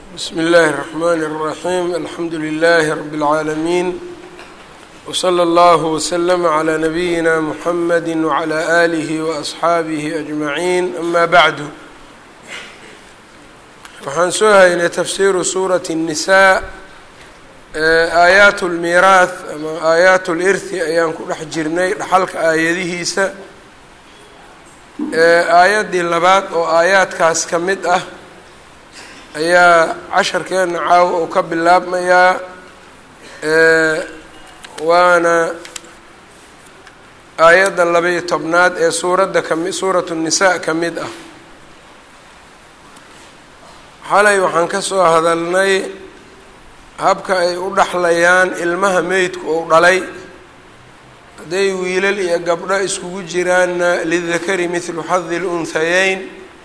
bsmi اllahi الرحmn الرaحيم alxamdu لlh رb العaalمين وslى اllه وslm عlى نabiyina mحamd وعlى آlih وأصxaabih أجmaعin ama bعdu waxaan soo haynay tafsiru suuraة النisaء aayaat اlmiiraaث ama aayaat اlirthi ayaan ku dhex jirnay dhaxalka aayadihiisa aayaddii labaad oo aayaadkaas ka mid ah ayaa casharkeena caawa uu ka bilaabmayaa waana aayadda laba-iyo tobnaad ee suuradda kami suuratu الnisaa ka mid ah xalay waxaan ka soo hadalnay habka ay u dhaxlayaan ilmaha meydku uu dhalay hadday wiilal iyo gabdho iskugu jiraanna lidakari mithlu xadi اlunhayeyn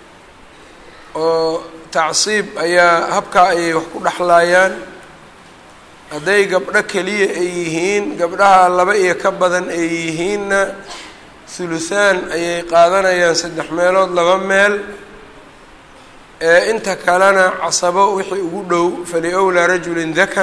oo tacsiib ayaa habkaa ayay wax ku dhexlaayaan hadday gabdho keliya ay yihiin gabdhaha laba iyo ka badan ay yihiinna thuluthaan ayay qaadanayaan saddex meelood laba meel ee inta kalena casabo wixii ugu dhow faliowlaa rajulin dakar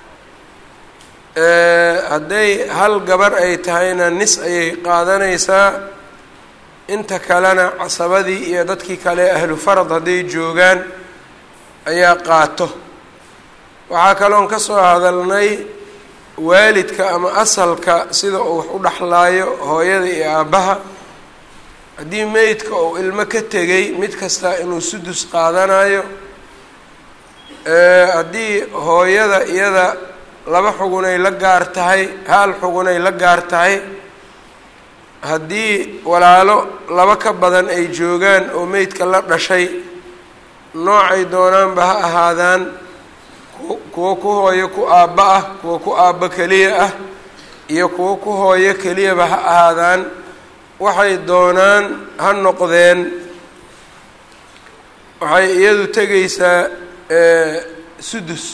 hadday hal gabar ay tahayna nis ayay qaadanaysaa inta kalena casabadii iyo dadkii kale ahlu farad hadday joogaan ayaa qaato waxaa kaloon ka soo hadalnay waalidka ama asalka sida uu wax u dhexlaayo hooyada iyo aabbaha haddii meydka uu ilmo ka tegay mid kasta inuu sudus qaadanayo haddii hooyada iyada laba xugunay la gaar tahay hal xugunay la gaar tahay haddii walaalo laba ka badan ay joogaan oo meydka la dhashay noocay doonaanba ha ahaadaan kuwo ku hooyo ku aabba ah kuwo ku aabbo keliya ah iyo kuwo ku hooyo keliyaba ha ahaadaan waxay doonaan ha noqdeen waxay iyadu tegaysaa sudus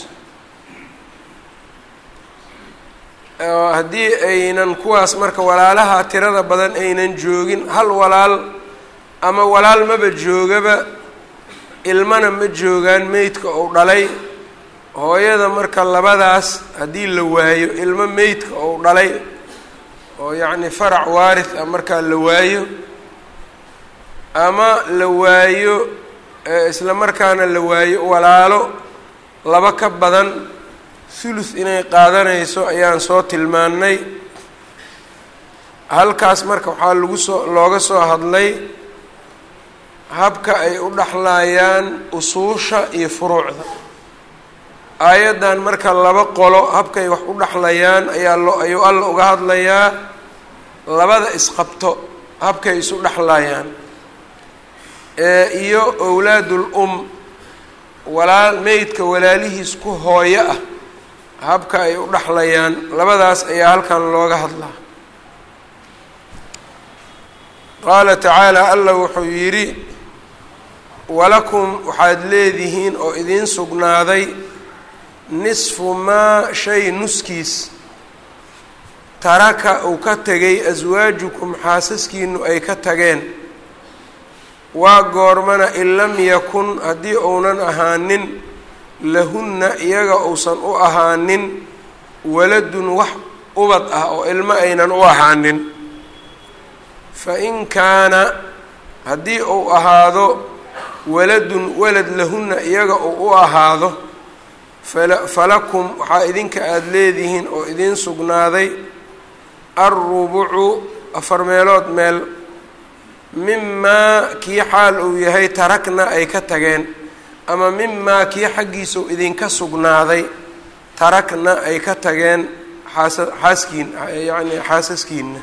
haddii aynan kuwaas marka walaalaha tirada badan aynan joogin hal walaal ama walaal maba joogaba ilmana ma joogaan meydka uu dhalay hooyada marka labadaas haddii la waayo ilmo meydka uu dhalay oo yacni farac waarith ah markaa la waayo ama la waayo isla markaana la waayo walaalo laba ka badan thuluth inay qaadanayso ayaan soo tilmaannay halkaas marka waxaa lagu soo looga soo hadlay habka ay u dhexlaayaan usuusha iyo furuucda aayaddan marka laba qolo habkay wax u dhexlayaan ayaa loo ayuu alla uga hadlayaa labada isqabto habkay isu dhexlayaan iyo owlaadul um walaal meydka walaalihiis ku hooyo ah habka ay u dhexlayaan labadaas ayaa halkan looga hadlaa qaala tacaala alla wuxuu yidhi walakum waxaad leedihiin oo idiin sugnaaday nisfu maa shay nuskiis taraka uu ka tegay aswaajukum xaasaskiinu ay ka tageen waa goormana in lam yakun haddii uunan ahaanin lahunna iyaga uusan u ahaanin waladun wax ubad ah oo ilmo aynan u ahaanin fa in kaana haddii uu ahaado waladun walad lahunna iyaga uu u ahaado falakum waxaa idinka aada leedihiin oo idiin sugnaaday alrubucu afar meelood meel mimaa kii xaal uu yahay tarakna ay ka tageen ama mimaa kii xaggiisau idinka sugnaaday tarakna ay ka tageen xaasa xaaskiin yacni xaasaskiina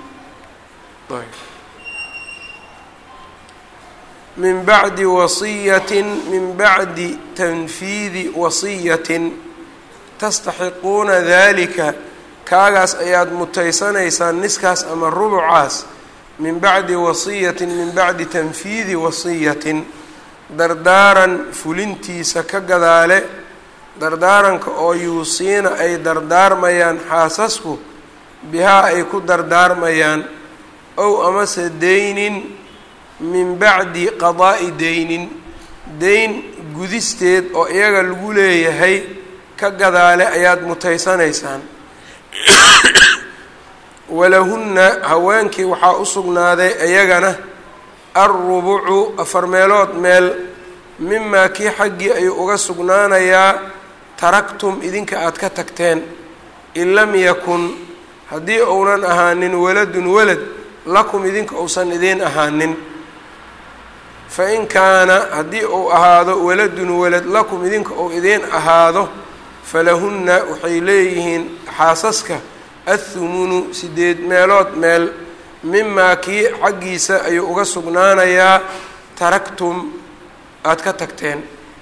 min bacdi wasiyatin min bacdi tanfiidi wasiyatin tastaxiquuna dalika kaagaas ayaad mutaysanaysaan niskaas ama rubucaas min bacdi wasiyatin min bacdi tanfiidi wasiyatin dardaaran fulintiisa ka gadaale dardaaranka oo yuusiina ay dardaarmayaan xaasasku bihaa ay ku dardaarmayaan ow amase deynin min bacdi qadaa'i deynin deyn gudisteed oo iyaga lagu leeyahay ka gadaale ayaad mutaysanaysaan walahunna haweenkii waxaa u sugnaaday iyagana alrubucu afar meelood meel mimaa kii xaggii ayuu uga sugnaanayaa taraktum idinka aada ka tagteen in lam yakun haddii uunan ahaanin waladun walad lakum idinka uusan idiin ahaanin fa in kaana haddii uu ahaado waladun walad lakum idinka uu idiin ahaado falahunna waxay leeyihiin xaasaska athumunu sideed meelood meel mimaa kii xaggiisa ayuu uga sugnaanayaa taraktum aada ka tagteen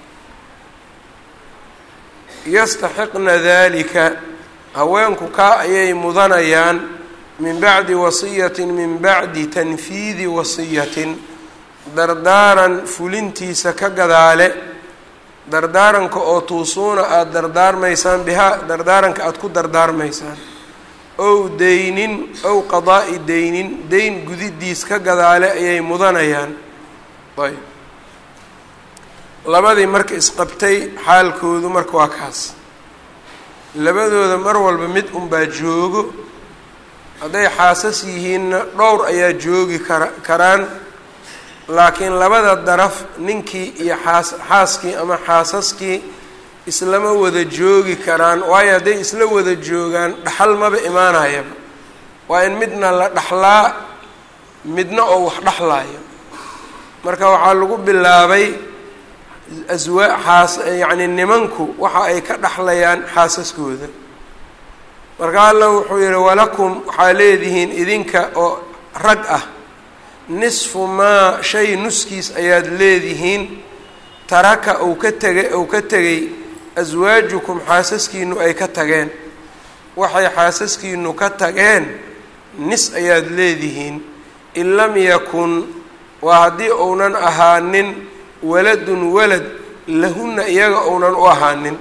yastaxiqna dalika haweenku kaa ayay mudanayaan min bacdi wasiyatin min bacdi tanfiidi wasiyatin dardaaran fulintiisa ka gadaale dardaaranka oo tuusuuna aada dardaarmaysaan bihaa dardaaranka aada ku dardaarmaysaan ow deynin ow qadaa'i deynin deyn gudidiis ka gadaale ayay mudanayaan ayb labadii marka isqabtay xaalkoodu marka waa kaas labadooda mar walba mid unbaa joogo hadday xaasas yihiinna dhowr ayaa joogi kara karaan laakiin labada daraf ninkii iyo xaas xaaskii ama xaasaskii islama wada joogi karaan waayo hadday isla wada joogaan dhaxal maba imaanayaba waa in midna la dhaxlaa midna oo wax dhaxlaayo marka waxaa lagu bilaabay aswaa xaas yacni nimanku waxa ay ka dhaxlayaan xaasaskooda marka alla wuxuu yihi walakum waxaa leedihiin idinka oo rag ah nisfu maa shay nuskiis ayaad leedihiin taraka ou ka tegay ou ka tegay aswaajukum xaasaskiinu ay ka tageen waxay xaasaskiinu ka tageen nis ayaad leedihiin in lam yakun waa haddii uunan ahaanin waladun walad lahunna iyaga uunan u ahaanin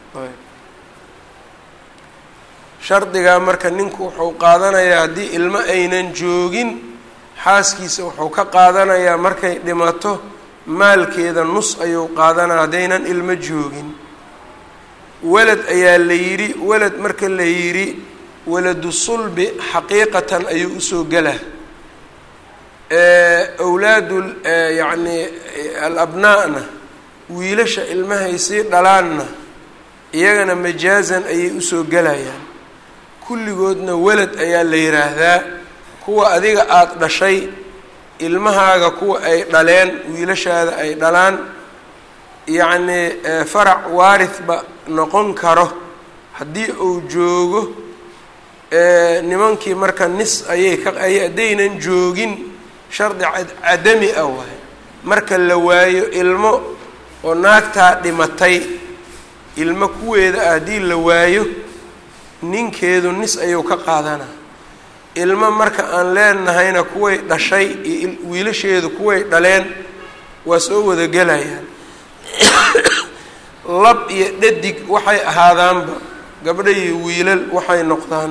shardigaa marka ninku wuxuu qaadanayaa haddii ilmo aynan joogin xaaskiisa wuxuu ka qaadanayaa markay dhimato maalkeeda nus ayuu qaadanaya haddaynan ilmo joogin walad ayaa la yidhi walad marka la yidhi waladu sulbi xaqiiqatan ayuu usoo gelaa awlaadu yacni alabnaa'na wiilasha ilmahay sii dhalaanna iyagana majaazan ayay usoo gelayaan kulligoodna walad ayaa la yidhaahdaa kuwa adiga aada dhashay ilmahaaga kuwa ay dhaleen wiilashaada ay dhalaan yacnii farac waarithba noqon karo haddii uu joogo nimankii marka nis ayay ka ay haddaynan joogin shardi cadami ah waay marka la waayo ilmo oo naagtaa dhimatay ilmo kuweeda ah haddii la waayo ninkeedu nis ayuu ka qaadanaa ilmo marka aan leenahayna kuway dhashay iyo wiilasheedu kuway dhaleen waa soo wada gelayaan lab iyo dhadig waxay ahaadaanba gabdha iyo wiilal waxay noqdaan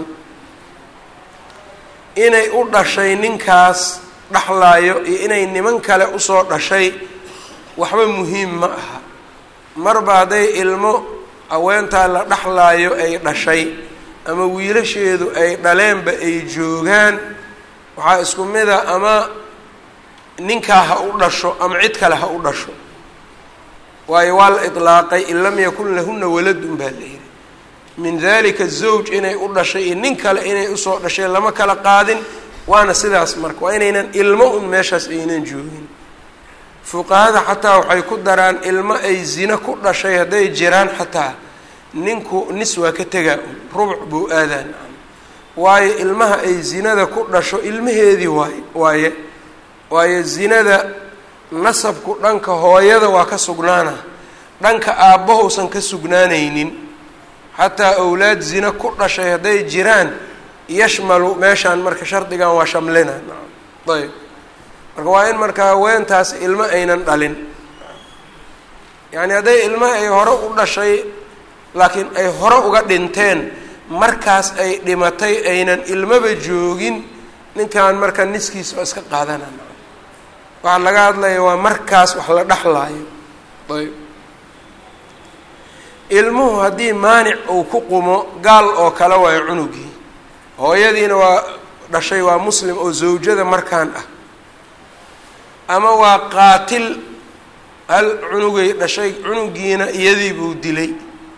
inay u dhashay ninkaas dhaxlaayo iyo inay niman kale usoo dhashay waxba muhiim ma aha marba hadday ilmo haweentaa la dhaxlaayo ay dhashay ama wiilasheedu ay dhaleenba ay joogaan waxaa isku mida ama ninkaa ha u dhasho ama cid kale ha u dhasho waayo waa la itlaaqay in lam yakun lahuna waladun baa la yidhi min dalika zawj inay u dhashay iyo nin kale inay usoo dhashay lama kala qaadin waana sidaas marka waa inaynan ilmo un meeshaas aynan joogin fuqahada xataa waxay ku daraan ilmo ay zina ku dhashay hadday jiraan xataa ninku nis waa ka tegaa un rubuc buu aadaan waayo ilmaha ay zinada ku dhasho ilmaheedii waay waaye waayo zinada nasabku dhanka hooyada waa ka sugnaana dhanka aabbahousan ka sugnaanaynin xataa awlaad zina ku dhashay hadday jiraan yashmalu meeshaan marka shardigan waa shamlina ayb marka waa in marka haweentaas ilmo aynan dhalin yacni hadday ilmo ay hore u dhashay laakiin ay hore uga dhinteen markaas ay dhimatay aynan ilmoba joogin ninkan marka niskiisa oo iska qaadana waxaa laga hadlaya waa markaas wax la dhexlaayo ayb ilmuhu haddii maanic uu ku qumo gaal oo kale waayo cunugii hooyadiina waa dhashay waa muslim oo zawjada markaan ah ama waa qaatil hal cunugay dhashay cunugiina iyadii buu dilay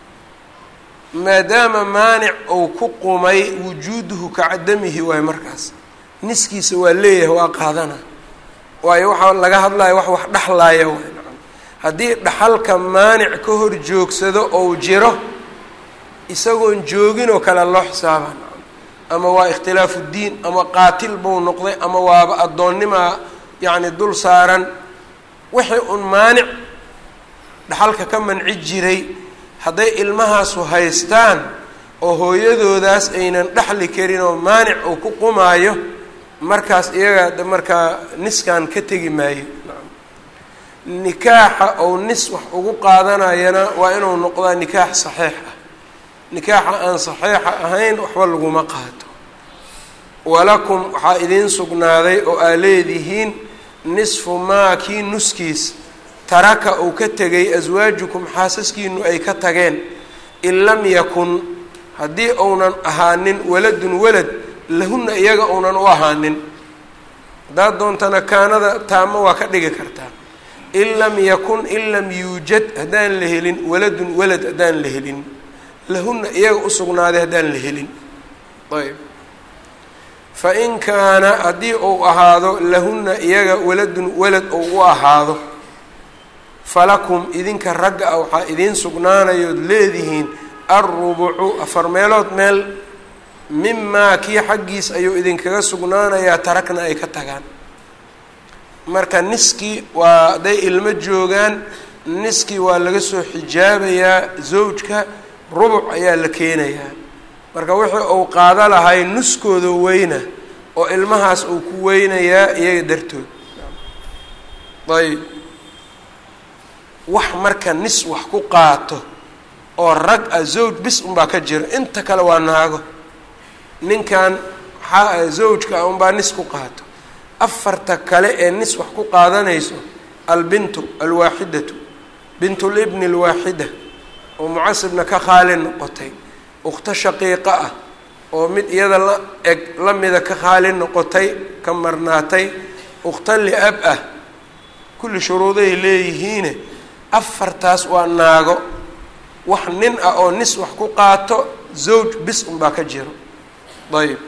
maadaama maanic uu ku qumay wujuuduhu ka cadamihi waayo markaas niskiisa waa leeyahay waa qaadana waayo waxaa laga hadlaya wax wax dhexlaaya waay haddii dhaxalka maanic ka hor joogsado ou jiro isagoon joogin oo kale loo xisaaba ama waa ikhtilaafu diin ama qaatil buu noqday ama waaba addoonnimaa yacni dul saaran wixii un maanic dhaxalka ka manci jiray hadday ilmahaasu haystaan oo hooyadoodaas aynan dhexli karin oo maanic uu ku qumaayo markaas iyaga markaa niskan ka tegi maayo nikaaxa ou nis wax ugu qaadanayana waa inuu noqdaa nikaax saxiix ah nikaaxa aan saxiixa ahayn waxba laguma qaato walakum waxaa idiin sugnaaday oo aa leedihiin nisfu maa kii nuskiis taraka uu ka tegay aswaajukum xaasaskiinu ay ka tageen in lam yakun haddii uunan ahaanin waladun walad lahunna iyaga uunan u ahaanin haddaad doontana kaanada taamo waa ka dhigi kartaa in lam yakun in lam yuujad haddaan la helin waladun walad haddaan la helin lahunna iyaga u sugnaaday haddaan la helin ayb fa in kaana haddii uu ahaado lahunna iyaga waladun walad ou u ahaado falakum idinka ragga ah waxaa idiin sugnaanayood leedihiin alrubucu afar meelood meel mimaa kii xaggiis ayuu idinkaga sugnaanayaa tarakna ay ka tagaan marka niskii waa hadday ilmo joogaan niskii waa laga soo xijaabayaa zawjka rubuc ayaa la keenayaa marka wixii uu qaado lahay nuskooda weyna oo ilmahaas uu ku weynayaa iyaga dartood ayb wax marka nis wax ku qaato oo rag ah zawj bis unbaa ka jira inta kale waa naago ninkan waxaa zawjka ah unbaa nis ku qaato afarta kale ee nis wax ku qaadanayso albintu alwaaxidatu bintu libni alwaaxida oo mucasibna ka khaali noqotay ukhto shaqiiqa ah oo mid iyada la eg la mida ka khaali noqotay ka marnaatay ukhto li-ab ah kulli shuruuday leeyihiine afartaas waa naago wax nin ah oo nis wax ku qaato zawj bis unbaa ka jiro ayb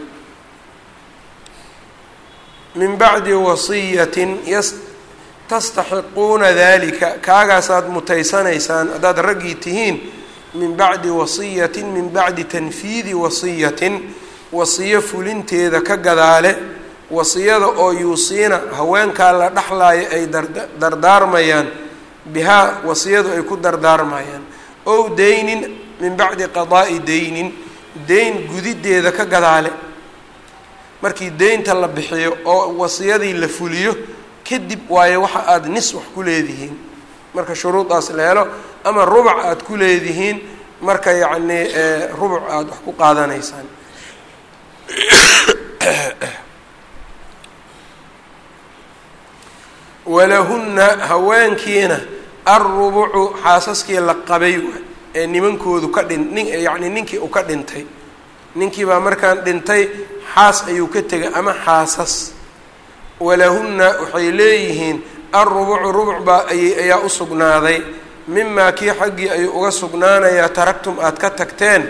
min bacdi wasiyatin yas tastaxiquuna dalika kaagaasaad mutaysanaysaan haddaad raggii tihiin min bacdi wasiyatin min bacdi tanfiidi wasiyatin wasiyo fulinteeda ka gadaale wasiyada oo yuusiina haweenkaa la dhexlaayo ay dardaarmayaan bihaa wasiyadu ay ku dardaarmayaan ow deynin min bacdi qadaa'i deynin deyn gudideeda ka gadaale markii deynta la bixiyo oo wasiyadii la fuliyo kadib waayo waxa aada nis wax ku leedihiin marka shuruudaas la helo ama rubuc aada ku leedihiin marka yacnii rubuc aada wax ku qaadanaysaan walahunna haweenkiina alrubucu xaasaskii la qabay ee nimankoodu ka dhin nin yacni ninkii uu ka dhintay ninkii baa markaan dhintay xaas ayuu ka tegay ama xaasas walahunna waxay leeyihiin alrubucu rubuc baa ayay ayaa u sugnaaday mimaa kii xaggii ayuu uga sugnaanayaa taragtum aada ka tagteen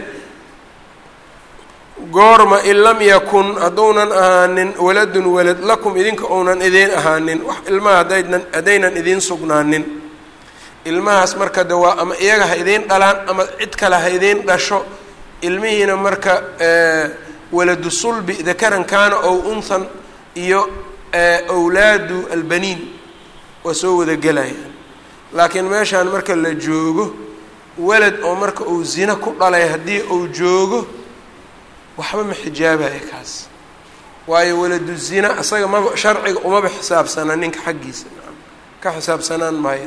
goorma in lam yakun hadduunan ahaanin waladun walad lakum idinka uunan idiin ahaanin wax ilmaha hadaynan haddaynan idiin sugnaanin ilmahaas marka de waa ama iyaga ha idiin dhalaan ama cid kale ha idiin dhasho ilmihiina marka waladu sulbi dakaran kaana ow unthan iyo awlaadu albaniin waa soo wada gelayaan laakiin meeshaan marka la joogo walad oo marka uu zina ku dhalay haddii uu joogo waxba ma xijaabaya kaas waayo waladu zina isaga maba sharciga umaba xisaabsana ninka xaggiisa ka xisaabsanaan maayo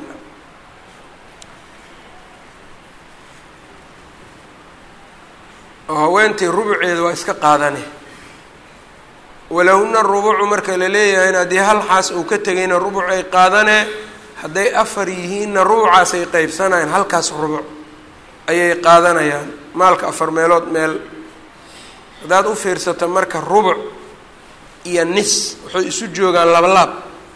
oo haweentii rubuceeda waa iska qaadane walahuna rubucu marka la leeyahayna haddii hal xaas uu ka tegayna rubuc ay qaadanee hadday afar yihiinna rubucaasay qeybsanayaan halkaas rubuc ayay qaadanayaan maalka afar meelood meel haddaad u fiirsato marka rubuc iyo nis waxay isu joogaan labalaab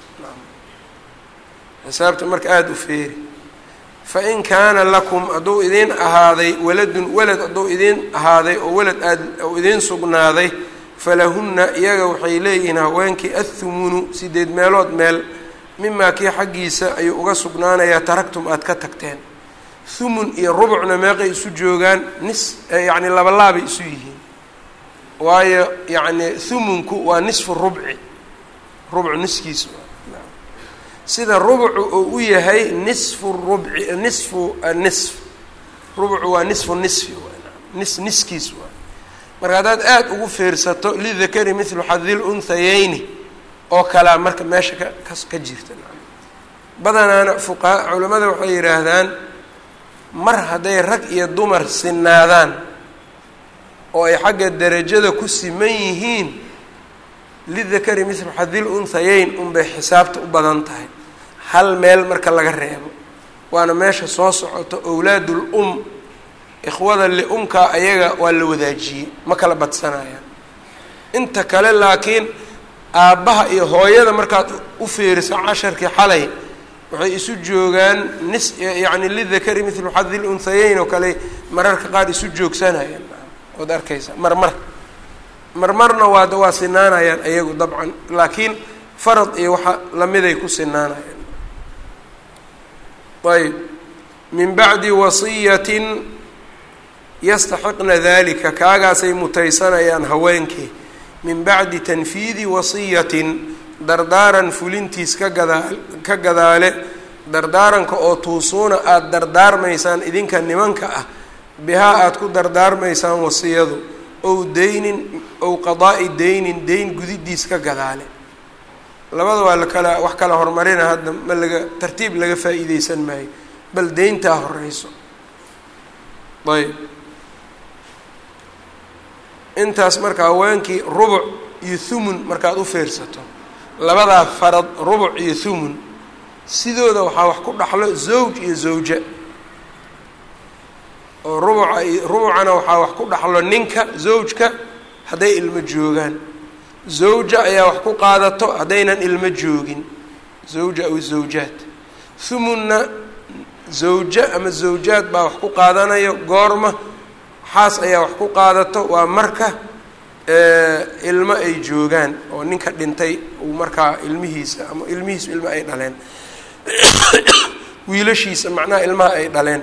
xisaabta marka aada u feeri fa in kaana lakum hadduu idiin ahaaday waladun walad hadduu idiin ahaaday oo walad aad ou idiin sugnaaday falahunna iyaga waxay leeyihiin haweenkii athumunu sideed meelood meel mimaa kii xaggiisa ayuu uga sugnaanayaa taragtum aada ka tagteen thumun iyo rubucna meeqay isu joogaan nis yacni labalaabay isu yihiin waayo yacni thumunku waa nisfu rubci rubcu niskiisu sida rubcu uu u yahay nisfu rubci nisfu nisf rubcu waa nisfu nisfi nis niskiis waa marka haddaad aada ugu fiirsato lidakari mithlu xadil unhayeyni oo kalea marka meesha ka kas ka jirta badanaana fuqaha culimmada waxay yidhaahdaan mar hadday rag iyo dumar sinaadaan oo ay xagga derajada ku siman yihiin lidakari mithlu xadil unhayeyn unbay xisaabta u badan tahay hal meel marka laga reebo waana meesha soo socoto owlaadul um ikhwada li-umkaa ayaga waa la wadaajiyey ma kala badsanayaan inta kale laakiin aabbaha iyo hooyada markaad u fiiriso casharkii xalay waxay isu joogaan nis yacni lidakari mithlu xadil unhayeyn oo kale mararka qaar isu joogsanayaan ood arkaysa marmar marmarna waad waa sinaanayaan ayagu dabcan laakiin farad iyo waxa lamiday ku sinaanayaan ayb min bacdi wasiyatin yastaxiqna dalika kaagaasay mutaysanayaan haweenkii min bacdi tanfiidi wasiyatin dardaaran fulintiis ka gadaa ka gadaale dardaaranka oo tuusuuna aada dardaarmaysaan idinka nimanka ah bihaa aada ku dardaarmaysaan wasiyadu ow deynin ow qadaa'i deynin deyn gudidiis ka gadaale labada waa lakala wax kala horumarina hadda ma laga tartiib laga faa'iideysan maayo bal deyntaa horeyso ayb intaas marka haweenkii rubuc iyo thumun markaad u fiirsato labadaa farad rubuc iyo thumun sidooda waxaa wax ku dhaxlo zawj iyo zawja oo rubuca rubucana waxaa wax ku dhaxlo ninka zawjka hadday ilmo joogaan zawja ayaa wax ku qaadato haddaynan ilmo joogin zawja aw zawjaad thumunna zawja ama zawjaad baa wax ku qaadanayo goorma xaas ayaa wax ku qaadato waa marka ilmo ay joogaan oo ninka dhintay uu markaa ilmihiisa ama ilmihiisu ilmo ay dhaleen wiilashiisa macnaha ilmaha ay dhaleen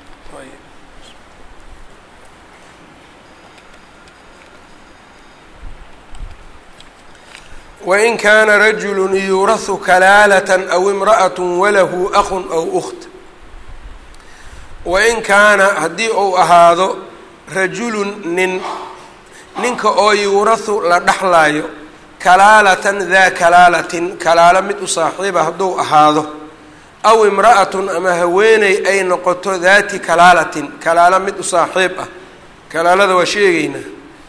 wain kaana rajulu yuurahu kalaalatan aw imra'at walahu aqun aw ukht wain kaana haddii uu ahaado rajulun nin ninka oo yuurahu la dhaxlaayo kalaalatan daa kalaalatin kalaalo mid u saaxiiba hadduu ahaado aw imra'atun ama haweeney ay noqoto daati kalaalatin kalaalo mid u saaxiib ah kalaalada waa sheegaynaa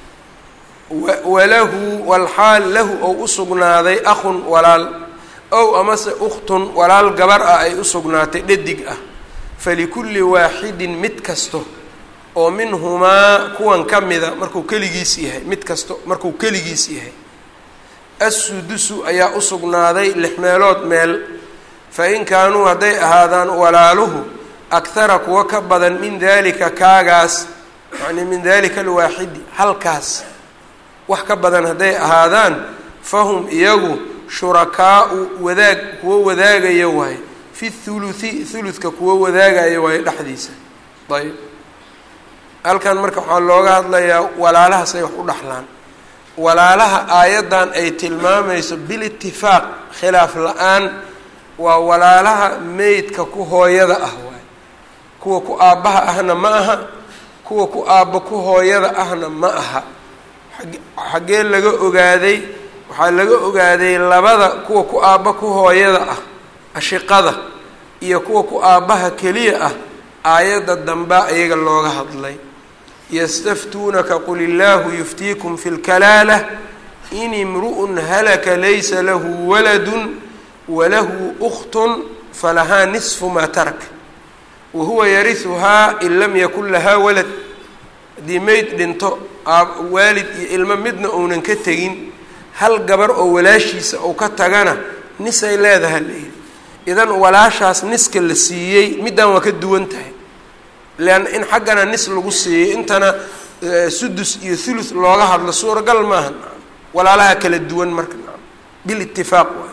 walahu walxaal lahu ou u sugnaaday akhun walaal ow amase ukhtun walaal gabar ah ay u sugnaatay dhadig ah falikulli waaxidin mid kasto oo minhumaa kuwan ka mida markuu keligiis yahay mid kasto markuu keligiis yahay assudusu ayaa u sugnaaday lix meelood meel fa in kaanuu hadday ahaadaan walaaluhu akhara kuwa ka badan min daalika kaagaas yacnii min daalika alwaaxidi halkaas wax ka badan hadday ahaadaan fahum iyagu shurakaau wadaag kuwo wadaagaya waaye fi thuluthi thuluthka kuwo wadaagaya waaye dhexdiisa ayb halkan marka waxaa looga hadlayaa walaalahaas ay wax u dhaxlaan walaalaha aayaddan ay tilmaamayso bilitifaaq khilaaf la-aan waa walaalaha meydka ku hooyada ah waaye kuwa ku aabbaha ahna ma aha kuwa ku aabba ku hooyada ahna ma aha xaggee laga ogaaday waxaa laga ogaaday labada kuwa ku aabba ku hooyada ah ashiqada iyo kuwa ku aabbaha keliya ah aayadda dambaa iyaga looga hadlay yastaftuunaka qul illaahu yuftiikum fi lkalaalah in imru'un halaka laysa lahu waladun walahu ukhtun falahaa nisfu maa tarak wahuwa yarihuhaa in lam yakun lahaa walad haddii meyd dhinto waalid iyo ilmo midna uunan ka tegin hal gabar oo walaashiisa uu ka tagana nisay leedaha layidhi idan walaashaas niska la siiyey middan waa ka duwan tahay leanna in xaggana nis lagu siiyey intana sudus iyo thuluth looga hadlo suuragal maaha walaalaha kala duwan marka bilitifaaq waa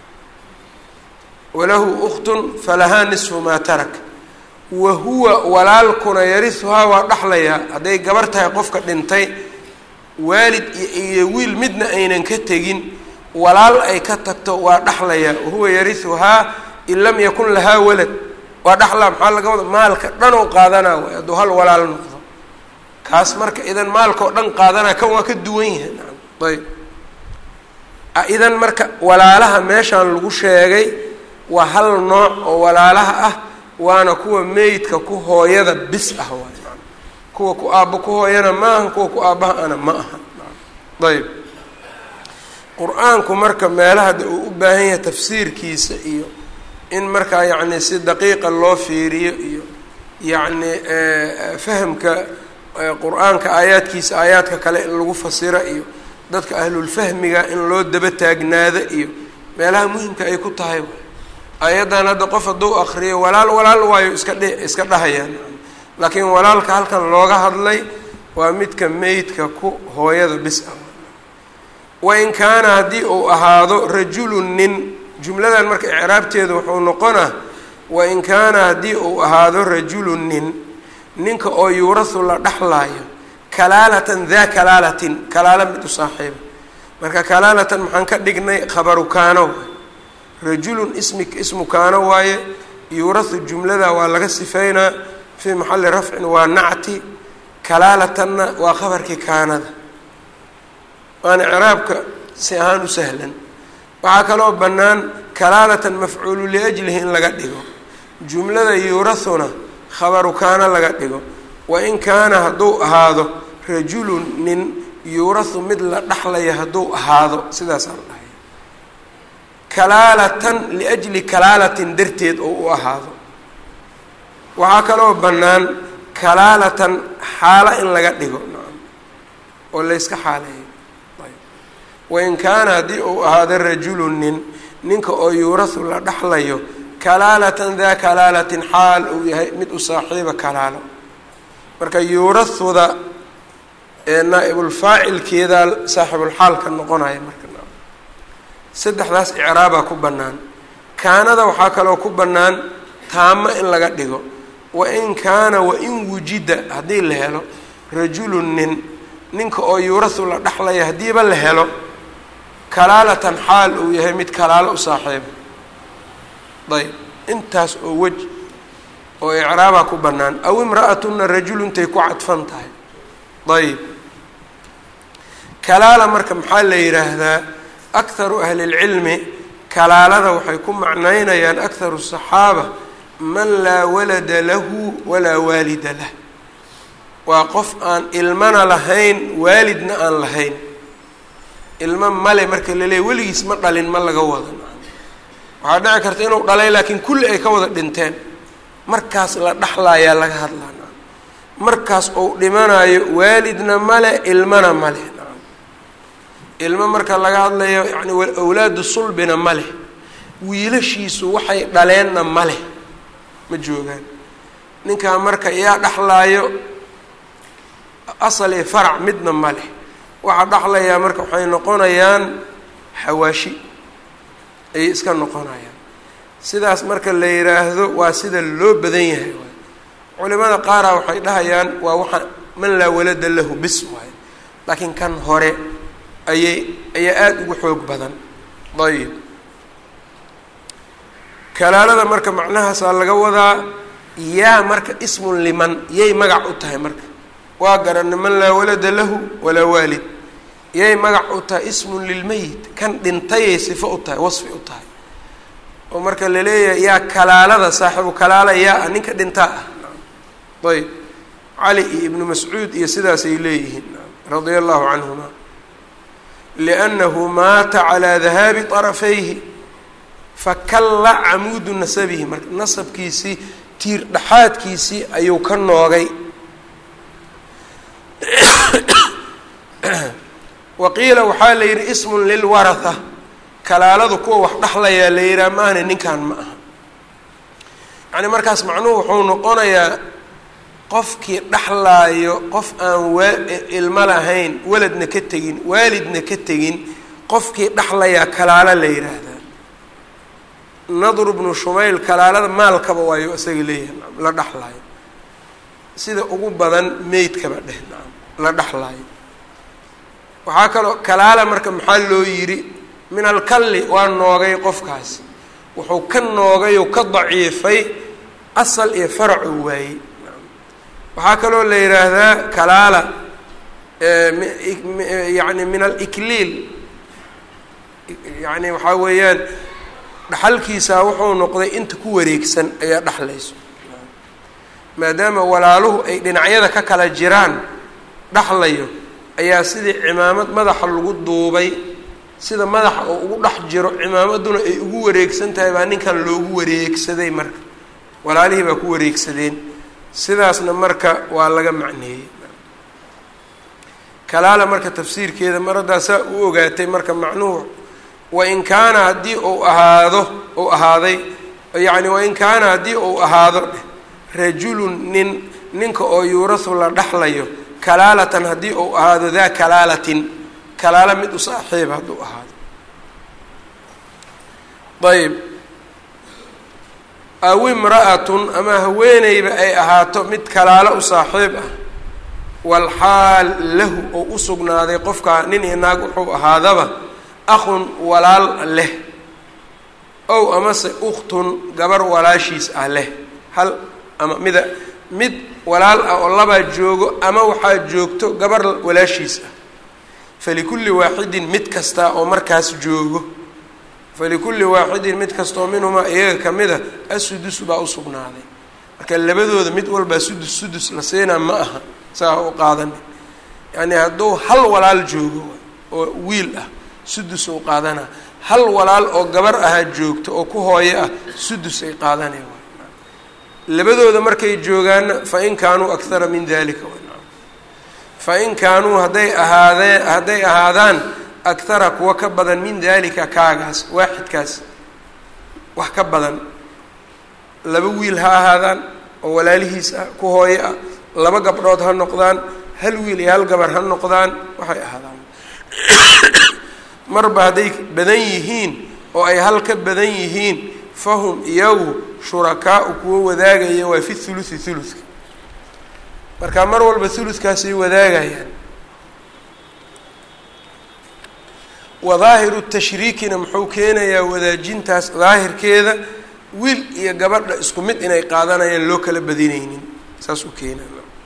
walahu ukhtun falahaa nisfu maa tarak wa huwa walaalkuna yarihuhaa waa dhaxlayaa hadday gabar tahay qofka dhintay waalid iyo wiil midna aynan ka tegin walaal ay ka tagto waa dhaxlayaa wahuwa yarihuhaa in lam yakun lahaa walad waa dhaxlaa maxaa laga wada maalka dhan oo qaadanaa waay hadduu hal walaal noqdo kaas marka idan maalka oo dhan qaadanaa kan waa ka duwan yahay ayb idan marka walaalaha meeshaan lagu sheegay waa hal nooc oo walaalaha ah waana kuwa meydka ku hooyada bis ah waay kuwa ku aabbo ku hooyana ma aha kuwa ku aabbaha ana ma aha ayb qur-aanku marka meelaha de uu u baahan yahay tafsiirkiisa iyo in markaa yacni si daqiiqa loo fiiriyo iyo yacni fahamka qur-aanka aayaadkiisa aayaadka kale in lagu fasiro iyo dadka ahlulfahmiga in loo daba taagnaado iyo meelaha muhimka ay ku tahay ayaddan hadda qof hadduu akriyo walaal walaal waayo iska dhe iska dhahayaan laakiin walaalka halkan looga hadlay waa midka meydka ku hooyada bis ah wain kaana haddii uu ahaado rajulun nin jumladan marka icraabteedu wuxuu noqonaa wain kaana haddii uu ahaado rajulun nin ninka oo yuurahu la dhaxlaayo kalaalatan daa kalaalatin kalaala mid u saaxiiba marka kalaalatan maxaan ka dhignay khabaru kaano rajulun ismi ismu kaano waaye yuurahu jumlada waa laga sifeynaa fii maxalli rafcin waa nacti kalaalatanna waa khabarkii kaanada waana icraabka si ahaan u sahlan waxaa kaloo bannaan kalaalatan mafcuulu liajlihi in laga dhigo jumlada yuurahuna khabaru kaana laga dhigo wain kaana hadduu ahaado rajulun nin yuurahu mid la dhaxlaya hadduu ahaado sidaasaa la dhahay kalaalatan liajli kalaalatin darteed oo u ahaado waxaa kaloo bannaan kalaalatan xaalo in laga dhigo oo layska xaaleeyo wain kaana haddii uu ahaado rajulun nin ninka oo yuurahu la dhaxlayo kalaalatan daa kalaalatin xaal uu yahay mid u saaxiiba kalaalo marka yuurahuda ee naa-ibulfaacilkeedaa saaxibulxaalka noqonaya marka saddexdaas icraabaa ku bannaan kaanada waxaa kaloo ku bannaan taamo in laga dhigo wain kaana wain wujida haddii la helo rajulun nin ninka oo yuurahu la dhaxlaya haddiiba la helo kalaalatan xaal uu yahay mid kalaalo u saaxiiba ayb intaas oo wej oo icraabaa ku bannaan aw imra'atunna rajuluntay ku cadfan tahay ayb kalaala marka maxaa la yidhaahdaa akharu ahli lcilmi kalaalada waxay ku macnaynayaan akharu saxaaba man laa walada lahu walaa waalida lah waa qof aan ilmana lahayn waalidna aan lahayn ilmo male marka la leeya weligiis ma dhalin ma laga wada waxaa dhici karta inuu dhalay laakiin kulli ay ka wada dhinteen markaas la dhaxlaayaa laga hadlaa markaas uu dhimanayo waalidna male ilmana male ilmo marka laga hadlayo yani awlaadu sulbina ma leh wiilashiisu waxay dhaleenna ma leh ma joogaan ninkaa marka yaa dhaxlaayo asal iyo farac midna ma leh waxaa dhaxlayaa marka waxay noqonayaan xawaashi ayay iska noqonayaan sidaas marka la yidhaahdo waa sida loo badan yahay waay culimada qaara waxay dhahayaan waa waxa man laa walada lahu bis waayo laakiin kan hore ayay ayaa aada ugu xoog badan ayib kalaalada marka macnahaasaa laga wadaa yaa marka ismun liman yay magac u tahay marka waa garana man laa walada lahu walaa waalid yay magac u tahay ismun lilmeyit kan dhintayay sifo u tahay wasfi u tahay oo marka la leeyahay yaa kalaalada saaxibu kalaala yaa ah ninka dhintaa ah ayb cali iyo ibnu mascuud iyo sidaasay leeyihiin radia allahu canhuma liannahu maata calaa dahaabi طarafayhi fakalla camuudu nasabihi marka nasabkiisii tiir dhexaadkiisii ayuu ka noogay waqiila waxaa la yidhi ismun lilwaratha kalaaladu kuwa wax dhexlayaa la yidhaha maahne ninkan ma aha yacni markaas macnuhu wuxuu noqonayaa qofkii dhexlaayo qof aan waa ilmo lahayn waladna ka tegin waalidna ka tegin qofkii dhexlayaa kalaalo la yidhaahdaa nadru bnu shumayl kalaalada maalkaba waayo isaga leeyahay la dhexlaayo sida ugu badan meydkaba dheh nacam la dhexlaayo waxaa kaloo kalaala marka maxaa loo yidhi min alkalli waa noogay qofkaas wuxuu ka noogay oo ka daciifay asal iyo faracuu waayey waxaa kaloo la yidhaahdaa kalaala yani min alikliil yani waxaa weeyaan dhaxalkiisaa wuxuu noqday inta ku wareegsan ayaa dhexlayso maadaama walaaluhu ay dhinacyada ka kala jiraan dhexlayo ayaa sidii cimaamad madaxa lagu duubay sida madaxa oo ugu dhex jiro cimaamaduna ay ugu wareegsan tahay baa ninkan loogu wareegsaday marka walaalihii baa ku wareegsadeen sidaasna marka waa laga macneeyey kalaala marka tafsiirkeeda mar haddaa saa u ogaatay marka macnuhu wain kaana haddii uu ahaado uu ahaaday yacni wain kaana haddii uu ahaado rajulun nin ninka oo yuurasu la dhexlayo kalaalatan haddii uu ahaado daa kalaalatin kalaalo mid u saaxiib hadduu ahaado ayb aw imra'atun ama haweeneyba ay ahaato mid kalaalo u saaxiib ah walxaal lahu oo u sugnaaday qofkaa nin iyo naag wuxuu ahaadaba akhun walaal leh ow amase ukhtun gabar walaashiis ah leh hal ama mida mid walaal ah oo labaa joogo ama waxaa joogto gabar walaashiis ah falikulli waaxidin mid kasta oo markaas joogo falikulli waaxidin mid kastaoo minhumaa iyaga ka mid a asudus baa u sugnaaday marka labadooda mid walbaa sudus sudus la siinaa ma aha saa u qaadana yacni hadduu hal walaal joogo oo wiil ah sudus u qaadanaa hal walaal oo gabar ahaa joogto oo ku hooyo ah sudus ay qaadanay labadooda markay joogaanna fain kaanuu akthara min dalika fain kaanuu hadday ahaadeen hadday ahaadaan akthara kuwa ka badan min dalika kaagaas waaxidkaas wax ka badan laba wiil ha ahaadaan oo walaalihiis ah ku hooyo ah laba gabdhood ha noqdaan hal wiil iyo hal gabar ha noqdaan waxay ahaadaan marba hadday badan yihiin oo ay hal ka badan yihiin fahum iyagu shurakaau kuwa wadaagaya waa fi thuluthi thuluthka marka mar walba thuluthkaasay wadaagayaan wa daahiru tashriikina muxuu keenayaa wadaajintaas daahirkeeda wiil iyo gabadha isku mid inay qaadanayaan loo kala badinaynin saas u keenaa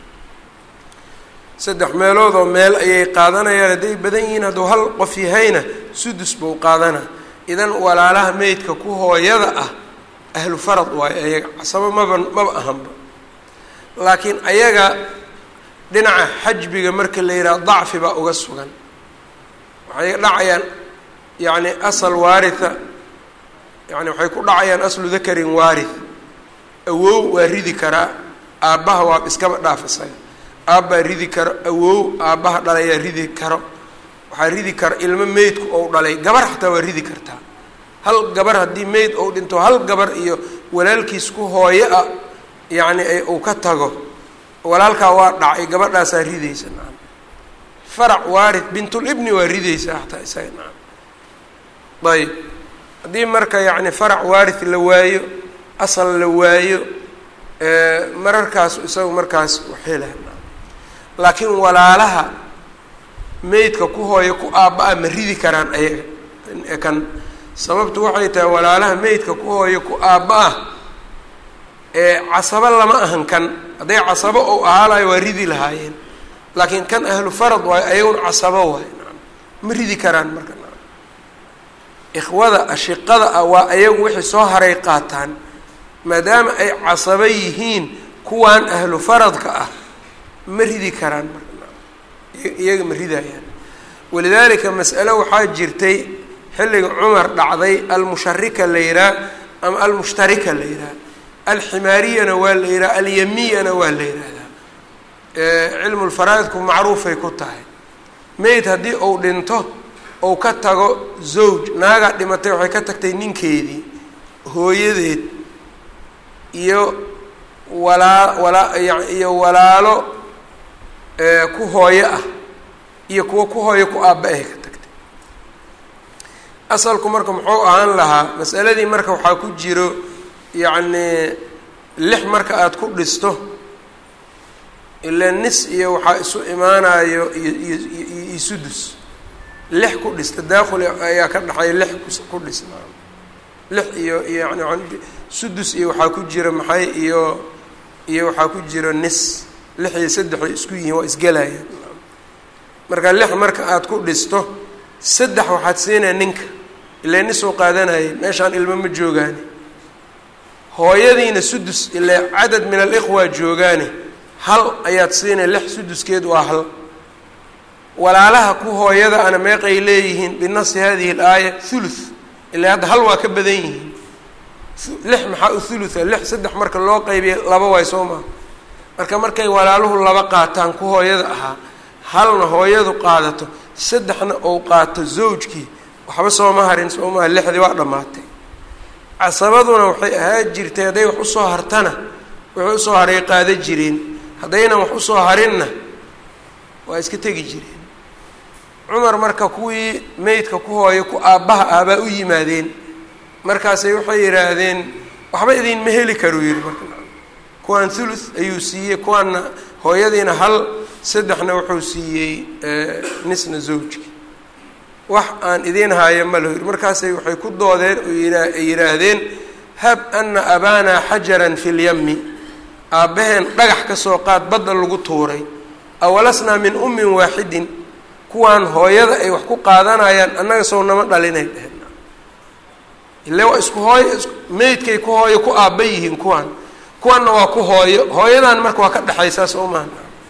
saddex meelood oo meel ayay qaadanayaan hadday badan yihiin hadduu hal qof yahayna sudus buu qaadanaa idan walaalaha meydka ku hooyada ah ahlu farad waayo ayaga casabo maba maba ahanba laakiin ayaga dhinaca xajbiga marka la yidhaha dacfi baa uga sugan waxay dhacayaan yacni asal waaritha yani waxay ku dhacayaan aslu dakarin waarith awow waa ridi karaa aabbaha waa iskaba dhaaf isaga aabbaa ridi karo awow aabbaha dhalayaa ridi karo waxaa ridi kara ilmo meydku ou dhalay gabar xataa waa ridi kartaa hal gabar haddii meyd ou dhinto hal gabar iyo walaalkiis ku hooyo ah yacni uu ka tago walaalkaa waa dhacay gabadhaasaa ridaysa nacam farac waarid bintulibni waa ridaysaa xataa isaga nacam ayb haddii marka yacni farac waarid la waayo asal la waayo mararkaas isaga markaas waxelah laakiin walaalaha meydka ku hooyo ku aabba-a ma ridi karaan ayaga kan sababtu waxay tahay walaalaha meydka ku hooyo ku aabba-ah ee casabo lama ahan kan hadday casabo ou ahaalayo waa ridi lahaayeen laakiin kan ahlu farad waayo ayagun casabo waayo ma ridi karaan marka ikhwada ashiqada ah waa ayagu wixii soo haray qaataan maadaama ay casabo yihiin kuwan ahlu faradka ah ma ridi karaan marka iyaga ma ridayaan walidaalika mas'alo waxaa jirtay xilliga cumar dhacday almusharika la yihaah ama almushtarika la yihaah alximaariyana waa la yidhaha alyamiyana waa la yidhaahdaa cilmu lfaraa'idku macruufay ku tahay mayd haddii uu dhinto ou ka tago zawj naagaa dhimatay waxay ka tagtay ninkeedii hooyadeed iyo walaa walaa iyo walaalo ku hooyo ah iyo kuwo ku hooyo ku aabba ahay ka tagtay asalku marka muxuu ahaan lahaa masaladii marka waxaa ku jiro yacnii lix marka aada ku dhisto ilaa nis iyo waxaa isu imaanayo iyo iyo iyo sudus lix ku dhis tadaakhul ayaa ka dhexeeya lix ku dhis lix iyo yani sudus iyo waxaa ku jira maxay iyo iyo waxaa ku jira nis lix iyo saddexay isku yihiin waa isgelayaan marka lix marka aada ku dhisto saddex waxaad siinaya ninka ilaa nisuu qaadanayay meeshaan ilmo ma joogaani hooyadiina sudus ilaa cadad min alikhwa joogaani hal ayaad siinaya lix suduskeed waa hal walaalaha ku hooyada ana meeqay leeyihiin binasi hadihi alaaya thuluth ilaa hadda hal waa ka badan yihiin lix maxaa u thulutha lix saddex marka loo qaybiya laba waay soo maa marka markay walaaluhu laba qaataan ku hooyada ahaa halna hooyadu qaadato saddexna ou qaato zawjkii waxba sooma harin soomaha lixdii waa dhammaatay casabaduna waxay ahaan jirtay hadday wax usoo hartana wixii usoo haray qaada jireen haddaynan wax usoo harinna waa iska tegi jireen cumar marka kuwii meydka ku hooyo ku aabbaha ah baa u yimaadeen markaasay waxay yidhaahdeen waxba idinma heli karuu yihi marka kuwaan thuluth ayuu siiyey kuwaanna hooyadiina hal saddexna wuxuu siiyey nisna zawjki wax aan idiin haayo ma laho yiri markaasay waxay ku doodeen oo ay yidhaahdeen hab ana abaanaa xajaran fi lyami aabbaheen dhagax ka soo qaad badda lagu tuuray awalasnaa min ummin waaxidin kuwaan hooyada ay wax ku qaadanayaan annaga sow nama dhalinay dheheen ile waa isku hooyo meydkay ku hooyo ku aabba yihiin kuwaan kuwanna waa ku hooyo hooyadan marka waa ka dhexaysaa soo maha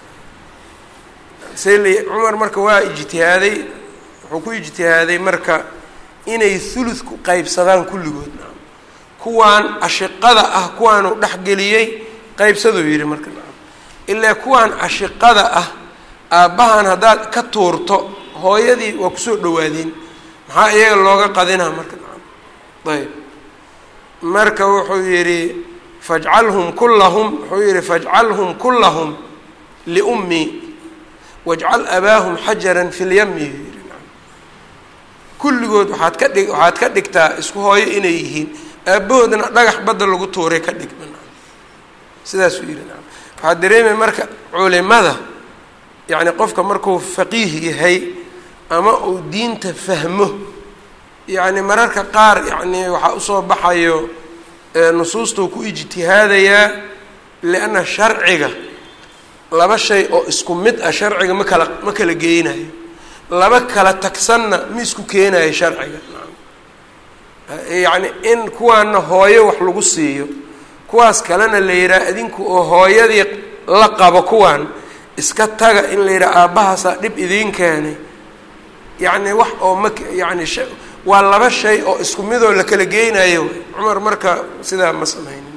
sel cumar marka waa ijtihaaday wuxuu ku ijtihaaday marka inay thuluthku qaybsadaan kulligood kuwaan ashiqada ah kuwaanu dhexgeliyey qaybsaduu yidhi marka ilaa kuwaan ashiqada ah aabbahan haddaad ka tuurto hooyadii waa kusoo dhawaadeen maxaa iyaga looga qadinaa marka ayb marka wuxuu yidhi fajcalhum kullahum wuxuu yidhi fajcalhum kullahum liummii wajcal abaahum xajaran fi lyami yidhi kulligood waxaad ka dhig waxaad ka dhigtaa isku hooyo inay yihiin aabbahoodna dhagax badda lagu tuuray ka dhig sidaasuu yidhi waxaad dareemaya marka culimada yacni qofka markuu faqiih yahay ama uu diinta fahmo yacni mararka qaar yacni waxaa usoo baxayo nusuustuu ku ijtihaadayaa lianna sharciga laba shay oo isku mid ah sharciga ma kala ma kala geynayo laba kala tagsanna ma isku keenayo sharciga yacni in kuwaana hooyo wax lagu siiyo kuwaas kalena la yidhaha idinku oo hooyadii la qabo kuwaan iska taga in la yidhaha aabbahaasaa dhib idiin keenay yacni wax oo ma yacni sh waa laba shay oo isku midoo la kala geynayo cumar marka sidaa ma sameynin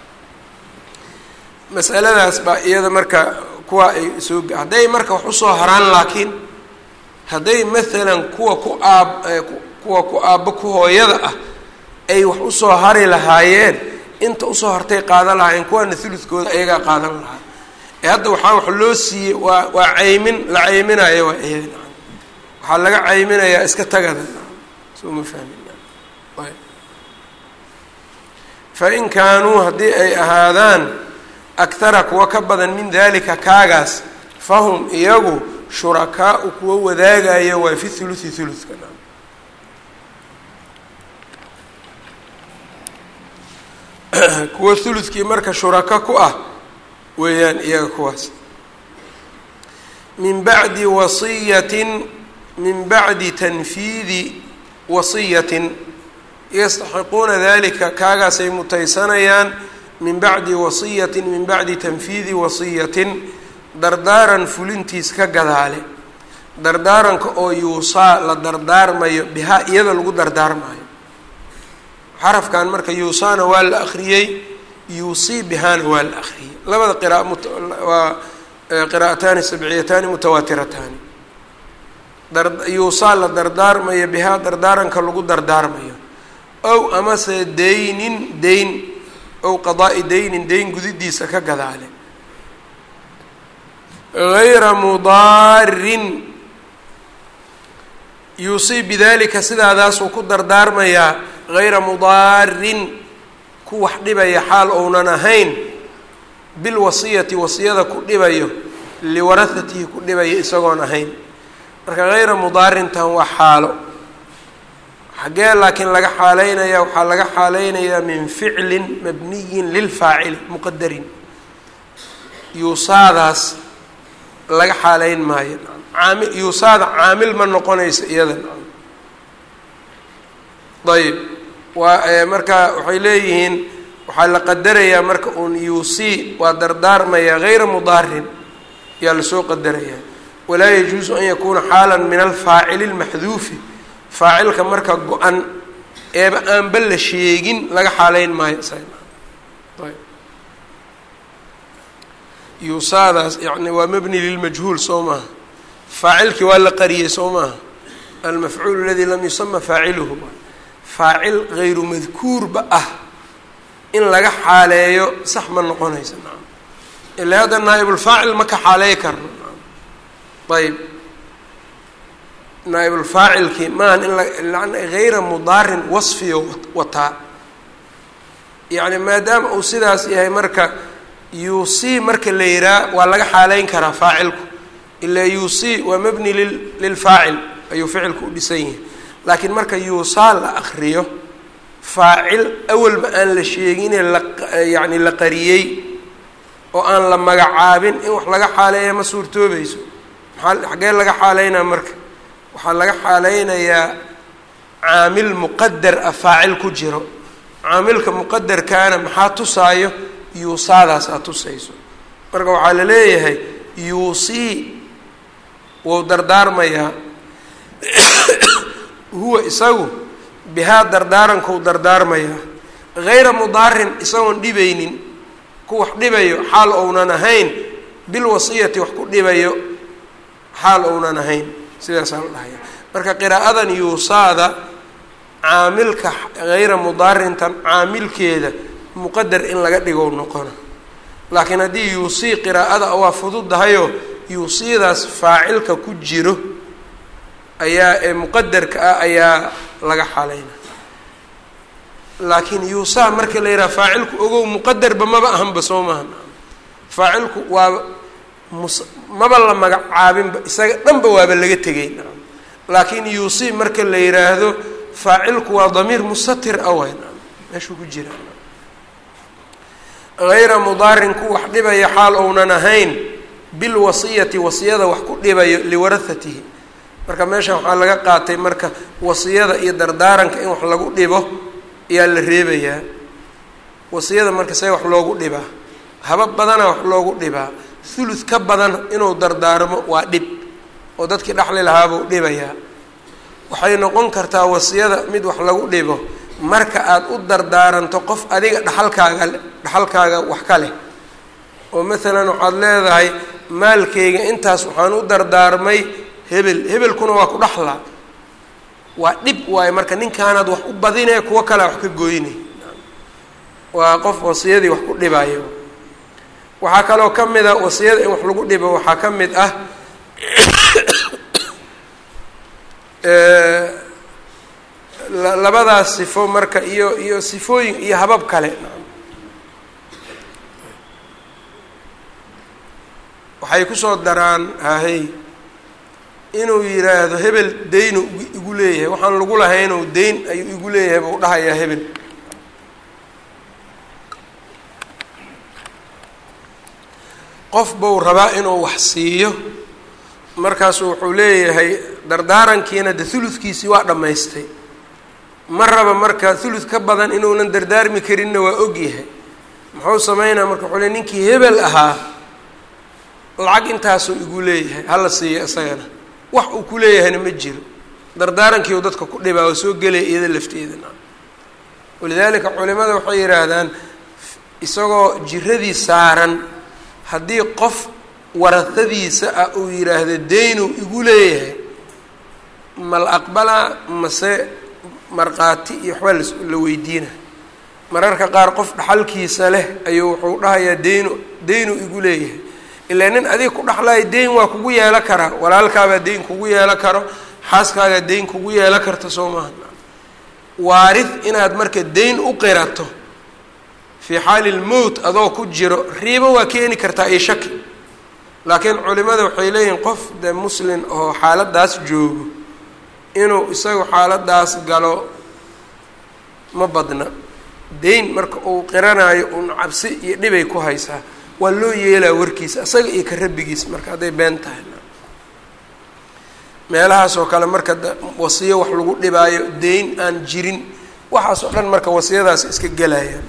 masaladaas baa iyada marka kuwa ay soo hadday marka wax usoo haraan laakiin hadday maalan kuwa ku aab kuwa ku aabbo ku hooyada ah ay wax usoo hari lahaayeen inta usoo hartay qaadan lahaayeen kuwaana thuludkooda ayagaa qaadan lahaa ee hadda waxaa wax loo siiyey waa waa caymin la cayminayo waa iyada waxaa laga cayminayaa iska tagada soo ma fahmin fain kaanuu haddii ay ahaadaan aktara kuwa ka badan min dalika kaagaas fahum iyagu shurakaau kuwa wadaagayo waa fi thuluthi thuluthka kuwa thuludkii marka shuraka ku ah weeyaan iyaga kuwaas min bacdi wasiyatin min bacdi tanfiidi wasiyatin yastaxiquuna dalika kaagaasay mutaysanayaan min bacdi wasiyatin min bacdi tanfiidi wasiyatin dardaaran fulintiis ka gadaale dardaaranka oo yuusaa la dardaarmayo bihaa iyada lagu dardaarmayo xarafkan marka yuusaana waa la akriyey yuusii bihaana waa la akriyay labada qira'a waa qiraa'ataani sabciyataani mutawaatirataani yuusaa la dardaarmayo bihaa dardaaranka lagu dardaarmayo ow amase daynin dayn ow qadaa'i daynin dayn gudidiisa ka gadaale gayra mudaarin yuusii bidalika sidaadaasuu ku dardaarmayaa gayra mudaarin ku wax dhibaya xaal ounan ahayn bilwasiyati wasiyada ku dhibayo liwarahatihi ku dhibayo isagoon ahayn marka hayra mudaarintan waa xaalo xaggee laakiin laga xaaleynaya waxaa laga xaaleynayaa min ficlin mabniyin lilfaacili muqadarin yuusaadaas laga xaaleyn maayo aami yuusaada caamil ma noqonaysa iyada ayb waa marka waxay leeyihiin waxaa la qadarayaa marka uun yuusii waa dardaarmaya hayra mudaarin yaa lasoo qadarayaa walaa yajuusu an yakuuna xaala min alfaacili lmaxduufi faacilka marka go-an eeba aanba la sheegin laga xaaleyn maayo yuusaadaas yani waa mabni lilmajhuul soo maaha faacilkii waa la qariyey soo maaha almafcuul aladii lam yusama faaciluhu faacil hayru madkuurba ah in laga xaaleeyo sax ma noqonaysa naam ilaa hadda naaibulfaacil ma ka xaaleey karno ayb naaibulfaacilkii maahan in la hayra mudaarin wasfiyo wataa yacni maadaama uu sidaas yahay marka yuusii marka la yihaa waa laga xaaleyn karaa faacilku ilaa yuusii waa mabni lil lilfaacil ayuu ficilku u dhisan yahay laakiin marka yuusaa la akriyo faacil awalba aan la sheegine la yacni la qariyey oo aan la magacaabin in wax laga xaaleeya ma suurtoobayso maxaa xaggee laga xaaleynaa marka waxaa laga xaaleynayaa caamil muqadar ah faacil ku jiro caamilka muqadarkaana maxaa tusaayo yuusaadaas aad tusayso marka waxaa la leeyahay yuusii wou dardaarmayaa huwa isagu bihaa dardaarankou dardaarmayaa hayra mudaarin isagoon dhibaynin ku wax dhibayo xaal ounan ahayn bilwasiyati wax ku dhibayo xaal ounan ahayn sidaasaa la dhahaya marka qiraa'adan yuusaada caamilka hayra mudaarintan caamilkeeda muqadar in laga dhigo noqona laakiin haddii yuusii qiraa'ada waa fududahayoo yuusiidaas faacilka ku jiro ayaa ee muqadarka ah ayaa laga xaleyna laakiin yuusaa marka la yidhaha faacilku ogow muqadarba maba ahanba soo maaha faacilku waaba mus maba la magacaabinba isaga dhanba waaba laga tegay laakiin yuusii marka la yidhaahdo faacilku waa damiir mustatir ah way meeshuu ku jira hayra mudaarin ku wax dhibaya xaal ounan ahayn bilwasiyati wasiyada wax ku dhibayo liwarahatihi marka meeshan waxaa laga qaatay marka wasiyada iyo dardaaranka in wax lagu dhibo ayaa la reebayaa wasiyada marka see wax loogu dhibaa haba badana wax loogu dhibaa thuluth ka badan inuu dardaarmo waa dhib oo dadkii dhexli lahaabuu dhibayaa waxay noqon kartaa wasiyada mid wax lagu dhibo marka aada u dardaaranto qof adiga dhaxalkaaga dhaxalkaaga wax ka leh oo maalan waxaad leedahay maalkayga intaas waxaan u dardaarmay hebel hebelkuna waa ku dhaxlaa waa dhib waayo marka ninkaanaad wax u badinee kuwo kalea wax ka gooynay waa qof wasiyadii wax ku dhibayo waxaa kaloo ka mid a wasiyada in wax lagu dhibo waxaa ka mid ah labadaas sifo marka iyo iyo sifooyin iyo habab kale waxay kusoo daraan hahey inuu yidhaahdo hebel deynu igu leeyahay waxaan lagu lahaynuu deyn ayuu igu leeyahay buu dhahayaa hebel qof buu rabaa inuu wax siiyo markaasu wuxuu leeyahay dardaarankiina de thuludkiisii waa dhammaystay ma raba marka thuluth ka badan inuunan dardaarmi karinna waa ogyahay muxuu sameynaa marka wuxuu le ninkii hebel ahaa lacag intaasuu igu leeyahay hala siiyo isagana wax uu ku leeyahayna ma jiro dardaarankii uu dadka ku dhibaa oo soo gelaya iyada lafteedana walidaalika culimada waxay yidhaahdaan isagoo jiradii saaran haddii qof warahadiisa ah uu yidhaahdo deynuu igu leeyahay ma la aqbalaa mase markhaati iyo waxbaa la weydiina mararka qaar qof dhaxalkiisa leh ayuu wuxuu dhahayaa deynu deynuu igu leeyahay ilaa nin adiga ku dhaxlaya deyn waa kugu yeelo karaa walaalkaabaa deyn kugu yeelo karo xaaskaagaa deyn kugu yeelo karta soo maaha waarid inaad marka deyn u qirato fii xaali lmowt adoo ku jiro riibo waa keeni kartaa iyo shaki laakiin culimada waxay leeyihiin qof de muslin oo xaaladaas joogo inuu isagu xaaladaas galo ma badna deyn marka uu qiranayo uun cabsi iyo dhibay ku haysaa waa loo yeelaa warkiisa isaga iyo ka rabbigiis marka hadday been tahay meelahaas oo kale marka wasiyo wax lagu dhibaayo deyn aan jirin waxaas oo dhan marka wasiyadaas iska gelayaan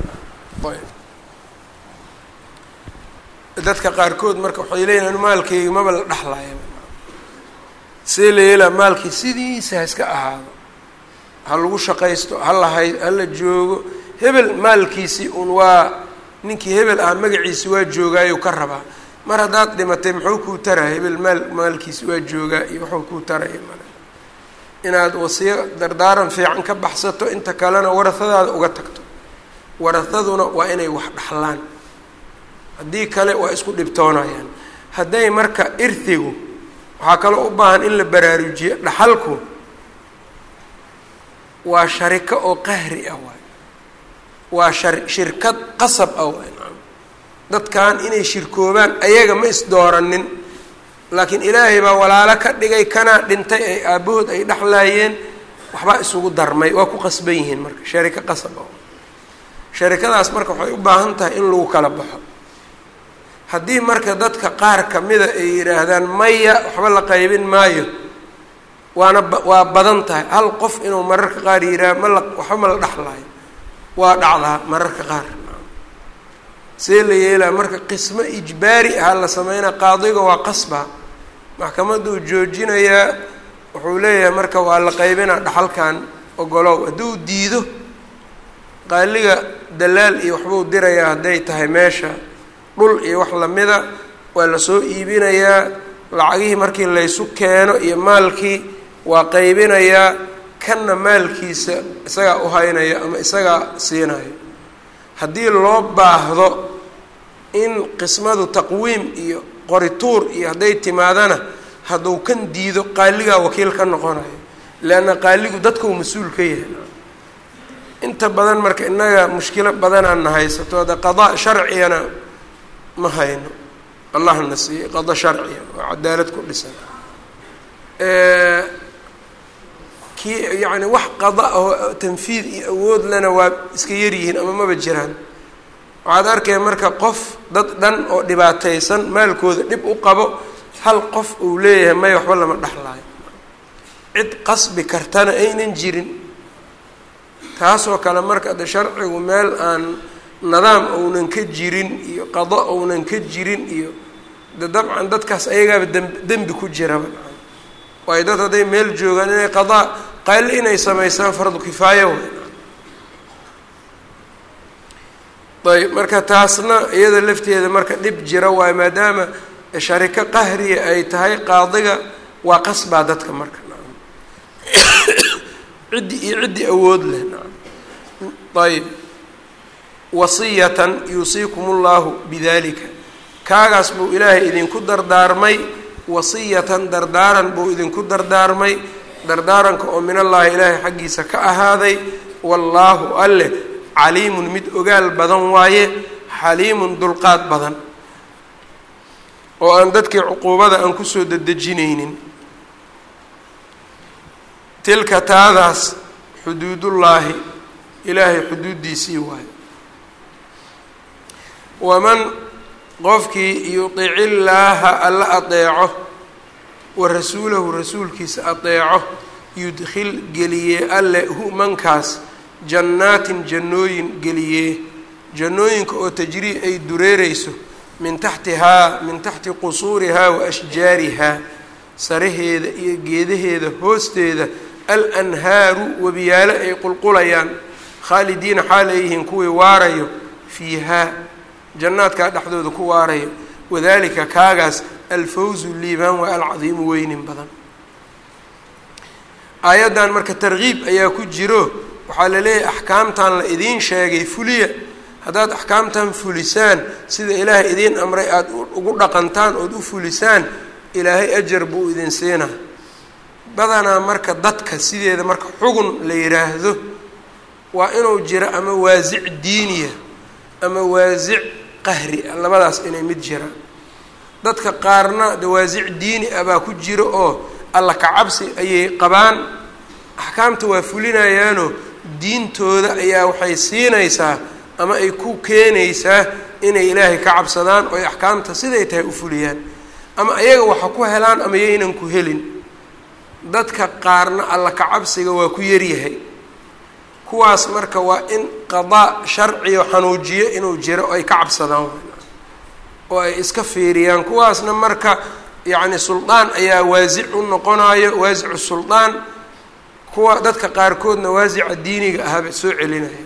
dadka qaarkood marka waxay leeyihin maalkeyga maba la dhexlaya see la yeelaa maalkii sidiisa ha iska ahaado ha lagu shaqaysto ha lahay ha la joogo hebel maalkiisii un waa ninkii hebel ah magaciisi waa joogaayo ka rabaa mar haddaad dhimatay muxuu kuu taraya hebel maal maalkiisi waa joogaa iyo wuxuu kuu taraya male inaad wasiyo dardaaran fiican ka baxsato inta kalena warahadaada uga tagto warahaduna waa inay wax dhaxlaan haddii kale waa isku dhibtoonayaan hadday marka irhigu waxaa kaloo u baahan in la baraarujiyo dhaxalku waa shariko oo qahri ah waay waa shar shirkad qasab ah waay dadkan inay shirkoobaan ayaga ma isdooranin laakiin ilaahay baa walaalo ka dhigay kanaa dhintay ay aabbahood ay dhexlaayeen waxbaa isugu darmay waa ku qasban yihiin marka shariko qasab ah sharikadaas marka waxay u baahan tahay in lagu kala baxo haddii marka dadka qaar kamida ay yidhaahdaan maya waxba la qaybin maayo waana waa badan tahay hal qof inuu mararka qaar yidhaah ma la waxba ma la dhexlaayo waa dhacdaa mararka qaar see la yeelaa marka qismo ijbaari aha la sameynaa qaadiga waa qasba maxkamaduu joojinayaa wuxuu leeyahay marka waa la qaybinaa dhaxalkan ogolow hadduu diido qaaliga dalaal iyo waxbuu dirayaa hadday tahay meesha dhul iyo wax lamida waa lasoo iibinayaa lacagihii markii laysu keeno iyo maalkii waa qaybinayaa kanna maalkiisa isagaa u haynaya ama isagaa siinayo haddii loo baahdo in qismadu taqwiim iyo qorituur iyo hadday timaadana hadduu kan diido qaaligaa wakiil ka noqonayo leanna qaaligu dadkau mas-uul ka yahay inta badan marka innaga mushkilo badanaana haysato hadda qadaa sharcigana ma hayno allahna siiyey qada sharciya oo cadaalad ku dhisan kii yacni wax qada oo tanfiid iyo awood lena waa iska yaryihiin ama maba jiraan waxaad arkaya marka qof dad dhan oo dhibaataysan maalkooda dhib u qabo hal qof uu leeyahay may waxba lama dhexlaayo cid qasbi kartana aynan jirin taasoo kale marka de sharcigu meel aan nidaam ounan ka jirin iyo qado ounan ka jirin iyo de dabcan dadkaas ayagaaba dem dembi ku jiraba waayo dad hadday meel joogaan inay qadaa qayli inay samaysaan fardu kifaayo ayb marka taasna iyada lafteeda marka dhib jira waayo maadaama shariko qahriya ay tahay qaadiga waa qasbaa dadka marka ciddi iyo ciddi awood leh ayb wasiyatan yuusiikum ullahu bidalika kaagaas buu ilaahay idinku dardaarmay wasiyatan dardaaran buu idinku dardaarmay dardaaranka oo min allaahi ilaahay xaggiisa ka ahaaday wallaahu alleh caliimun mid ogaal badan waaye xaliimun dulqaad badan oo aan dadkii cuquubada aan kusoo dedejinaynin tilka taadaas xuduudullaahi ilaahay xuduuddiisii waayo waman qofkii yudici illaaha alla adeeco wa rasuulahu rasuulkiisa adeeco yudkhil geliyee alle hu mankaas jannaatin jannooyin geliyee jannooyinka oo tajrii ay dureereyso min taxtihaa min taxti qusuurihaa wa ashjaarihaa saraheeda iyo geedaheeda hoosteeda alanhaaru webiyaalo ay qulqulayaan khaalidiina xaal ay yihiin kuwii waarayo fiihaa jannaadkaa dhexdooda ku waarayo wadalika kaagaas alfawzu liibaan waa alcadiimu weynin badan aayaddan marka tarkiib ayaa ku jiro waxaa la leeyahay axkaamtan la idiin sheegay fuliya haddaad axkaamtan fulisaan sida ilaahay idiin amray aada ugu dhaqantaan ood u fulisaan ilaahay ajar buu idin siinaa badanaa marka dadka sideeda marka xugun la yidhaahdo waa inuu jiro ama waasic diiniya ama waasic qahri ah labadaas inay mid jiraan dadka qaarna de waasic diini ah baa ku jiro oo alla kacabsi ayay qabaan axkaamta waa fulinayaanoo diintooda ayaa waxay siinaysaa ama ay ku keenaysaa inay ilaahay ka cabsadaan oo ay axkaamta siday tahay u fuliyaan ama ayaga waxa ku helaan ama yaynan ku helin dadka qaarna alla kacabsiga waa ku yaryahay kuwaas marka waa in qadaa sharciyo xanuujiyo inuu jiro oo ay ka cabsadaan oo ay iska fiiriyaan kuwaasna marka yacni suldaan ayaa waasic u noqonayo waasicu suldaan kuwa dadka qaarkoodna waasica diiniga ahaba soo celinaya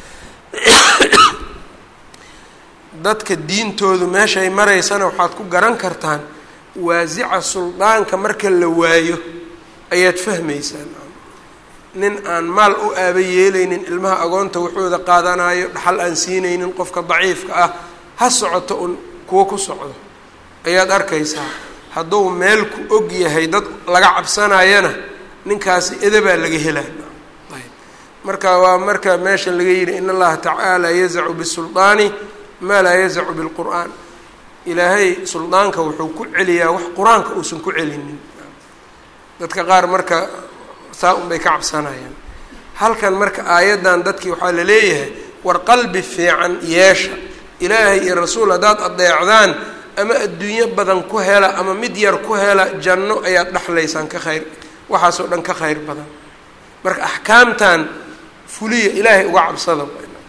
dadka diintoodu meeshay maraysana waxaad ku garan kartaan waasica suldaanka marka la waayo ayaad fahmaysaan nin aan maal u aaba yeelaynin ilmaha agoonta waxooda qaadanayo dhaxal aan siinaynin qofka daciifka ah ha socoto un kuwo ku socdo ayaad arkaysaa hadduu meel ku og yahay dad laga cabsanayana ninkaasi edabaa laga helaa ayb marka waa marka meesha laga yidhi in allaha tacaala yazacu bisuldaani maa laa yazacu bilqur'aan ilaahay suldaanka wuxuu ku celiyaa wax qur-aanka uusan ku celinin dadka qaar marka saa un bay ka cabsanayaan halkan marka aayaddan dadkii waxaa la leeyahay war qalbi fiican yeesha ilaahay iyo rasuul haddaad adeecdaan ama adduunyo badan ku hela ama mid yar ku hela janno ayaad dhexlaysaan ka khayr waxaasoo dhan ka khayr badan marka axkaamtan fuliya ilaahay uga cabsada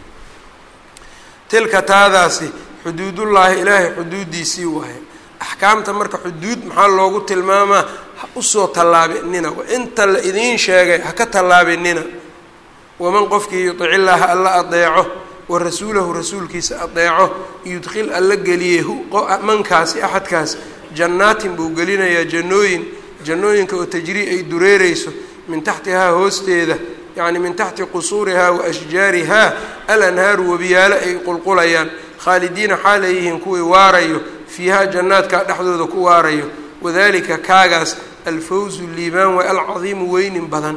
tilka taadaasi xuduudullaahi ilaahay xuduuddiisii waaye axkaamta marka xuduud maxaa loogu tilmaamaa ha usoo tallaabinina inta la idiin sheegay ha ka tallaabinina waman qofkii yudic illaaha alla adeeco wa rasuulahu rasuulkiisa adeeco yudkhil alla geliyey mankaasi axadkaas jannaatin buu gelinayaa jannooyin jannooyinka oo tajrii ay dureereyso min taxtihaa hoosteeda yacni min taxti qusuurihaa wa ashjaarihaa alanhaaru webiyaalo ay qulqulayaan khaalidiina xaal ay yihiin kuwii waarayo fiihaa jannaadka dhexdooda ku waarayo wadalika kaagaas alfawzu liibaan waa alcadiimu weynin badan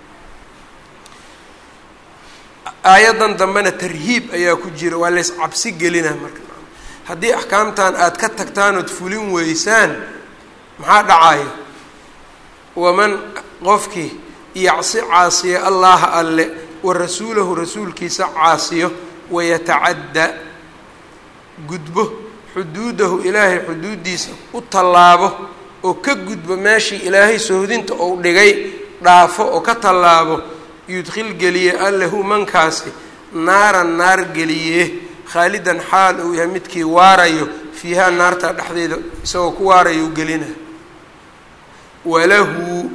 aayaddan dambena tarhiib ayaa ku jira waa lays cabsi gelinaa marka haddii axkaamtan aada ka tagtaan ood fulin weysaan maxaa dhacaya waman qofkii yacsi caasiya allaha alle wa rasuulahu rasuulkiisa caasiyo wayatacadda gudbo xuduudahu ilaahay xuduuddiisa u tallaabo oo ka gudbo meeshii ilaahay sohdinta ou dhigay dhaafo oo ka tallaabo yudkhil geliye allahu mankaasi naaran naar geliye khaalidan xaal uu yahay midkii waarayo fiihaa naarta dhexdeeda isagoo ku waarayo u gelina walahu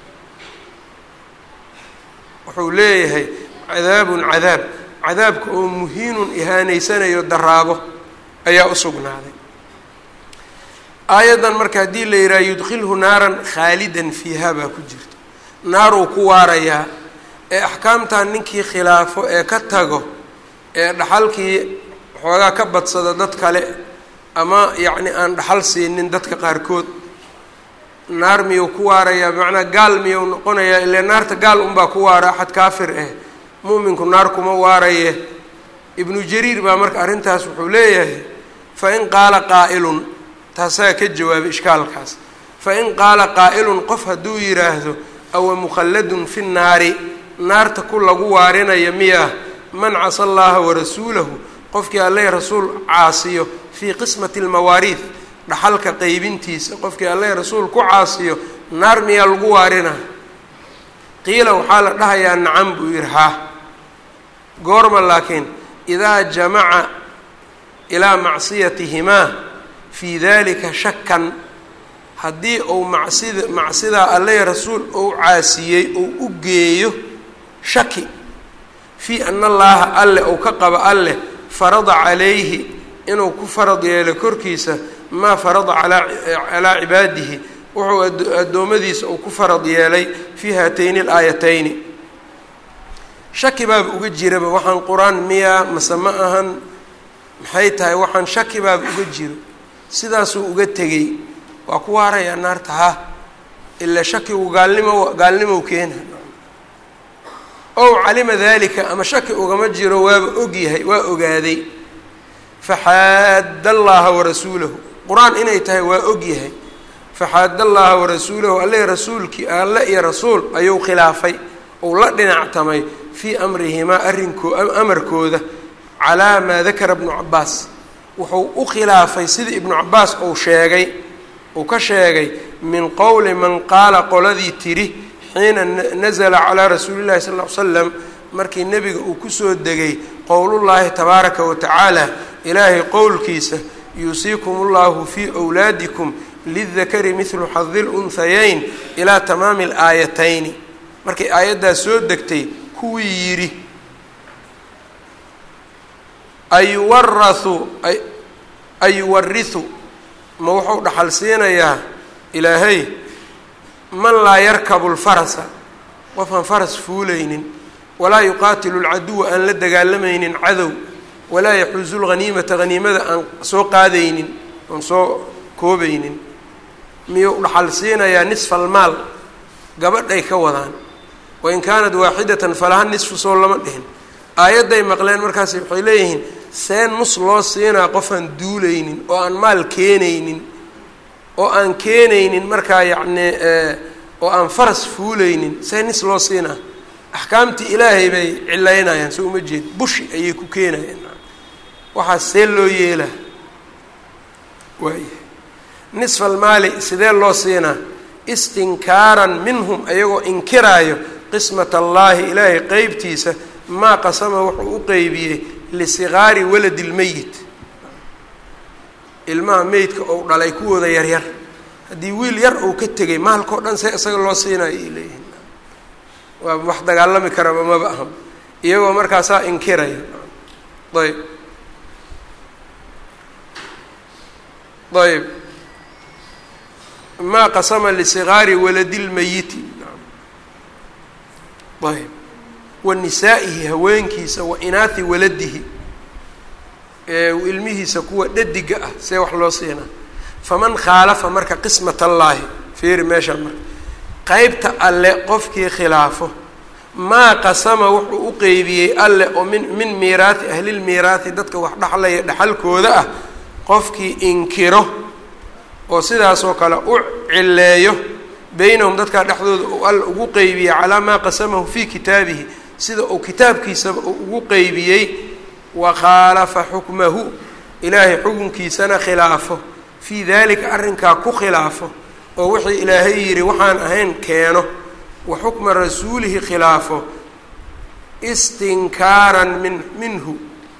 wuxuu leeyahay cadaabun cadaab cadaabka oo muhiinun ihaanaysanayo daraabo ayaa u sugnaaday aayaddan marka haddii la yidhaha yudkhilhu naaran khaalidan fiiha baa ku jirta naaruu ku waarayaa ee axkaamtan ninkii khilaafo ee ka tago ee dhaxalkii xoogaa ka badsada dad kale ama yacni aan dhaxal siinin dadka qaarkood naar miyuu ku waarayaa bimacnaa gaal miyuu noqonayaa ile naarta gaal unbaa ku waara axad kaafir eh mu'minku naar kuma waaraye ibnu jariir baa marka arrintaas wuxuu leeyahay fa in qaala qaa'ilun taasaa ka jawaabay ishkaalkaas fa in qaala qaa'ilun qof hadduu yidhaahdo awa mukhalladun fi nnaari naarta ku lagu waarinaya miyaa man casa allaha warasuulahu qofkii alle rasuul caasiyo fii qismati almawaariid dhaxalka qeybintiisa qofkii alle rasuul ku caasiyo naar miyaa lagu waarina qiila waxaa la dhahayaa nacam buu yidhi haa goorma laakiin idaa jamaca ilaa macsiyatihimaa fii dalika shakan haddii uu macsida macsidaa alle rasuul ou caasiyey ou u geeyo shaki fii ana allaaha alle ou ka qabo alleh farada calayhi inuu ku farad yeelo korkiisa maa farada calaa cibaadihi wuxuu addoommadiisa uu ku farad yeelay fii haatayni alaayatayni shaki baaba uga jiraba waxaan qur-aan miyaa mase ma ahan maxay tahay waxaan shaki baaba uga jiro sidaasuu uga tegey waa ku waarayaa naarta ha ilaa shakigu gaalnimo gaalnimow keena ow calima dalika ama shaki ugama jiro waaba ogyahay waa ogaaday faxaadda allaha warasuulahu qur-aan inay tahay waa ogyahay faxaadda allaha warasuulahu alle rasuulkii alle iyo rasuul ayuu khilaafay ou la dhinactamay fii amrihimaa arrinkoo amarkooda calaa maa dakara ibnu cabaas wuxuu u khilaafay sidii ibnu cabaas uu sheegay uu ka sheegay min qowli man qaala qoladii tidhi xiina nazla calaa rasuuli llahi sal l l slam markii nebiga uu kusoo degay qowlullaahi tabaaraka wa tacaala ilaahay qowlkiisa yuusiikum ullahu fii wlaadikum lidakari midlu xadi lunhayayn ilaa tamaami alaayatayni markay aayaddaas soo degtay kuwii yidhi ayuwarahu ayuwarihu ma wuxuu dhaxal siinayaa ilaahay man laa yarkabu lfarasa qofaan faras fuulaynin walaa yuqaatilu lcaduwa aan la dagaalamaynin cadow walaa yaxuusu lghaniimata haniimada aan soo qaadaynin aan soo koobaynin miyuu dhaxal siinayaa nisfa almaal gabadhay ka wadaan wain kaanat waaxidatan falaha nisfu soo lama dhihin aayadday maqleen markaas waxay leeyihiin seen nus loo siinaa qofaan duulaynin oo aan maal keenaynin oo aan keenaynin markaa yacnii oo aan faras fuulaynin see nis loo siinaa axkaamtii ilaahay bay cilaynayaan soo uma jeed bushi ayay ku keenayaan waxaas see loo yeelaa waaya nisfa almaali sidee loo siinaa istinkaaran minhum ayagoo inkiraayo qismat allaahi ilaahay qeybtiisa maa qasama wuxuu u qeybiyey lisigaari waladi lmeyit ilmaha meydka ou dhalay kuwooda yaryar haddii wiil yar uu ka tegay maalkao dhan see isaga loo siinayo ay leeyihin waa wax dagaalami karaba maba aha iyagoo markaasaa inkiraya ayb ayb maa qasama lisigaari waladi lmeyiti ayb wa nisaa'ihi haweenkiisa wa inaathi waladihi ilmihiisa kuwa dhadiga ah see wax loo siinaa faman khaalafa marka qismat allaahi fiiri meeshaa marka qeybta alle qofkii khilaafo maa qasama wuxuu u qeybiyey alle oo min min miiraati ahlilmiiraati dadka wax dhexlaya dhexalkooda ah qofkii inkiro oo sidaasoo kale u cileeyo beynahum dadkaa dhexdooda uu alla ugu qeybiyey calaa maa qasamahu fii kitaabihi sida uu kitaabkiisaba uu ugu qeybiyey wa khaalafa xukmahu ilaahay xukunkiisana khilaafo fii dalika arrinkaa ku khilaafo oo wixii ilaahay yidhi waxaan ahayn keeno wa xukma rasuulihi khilaafo istinkaaran min minhu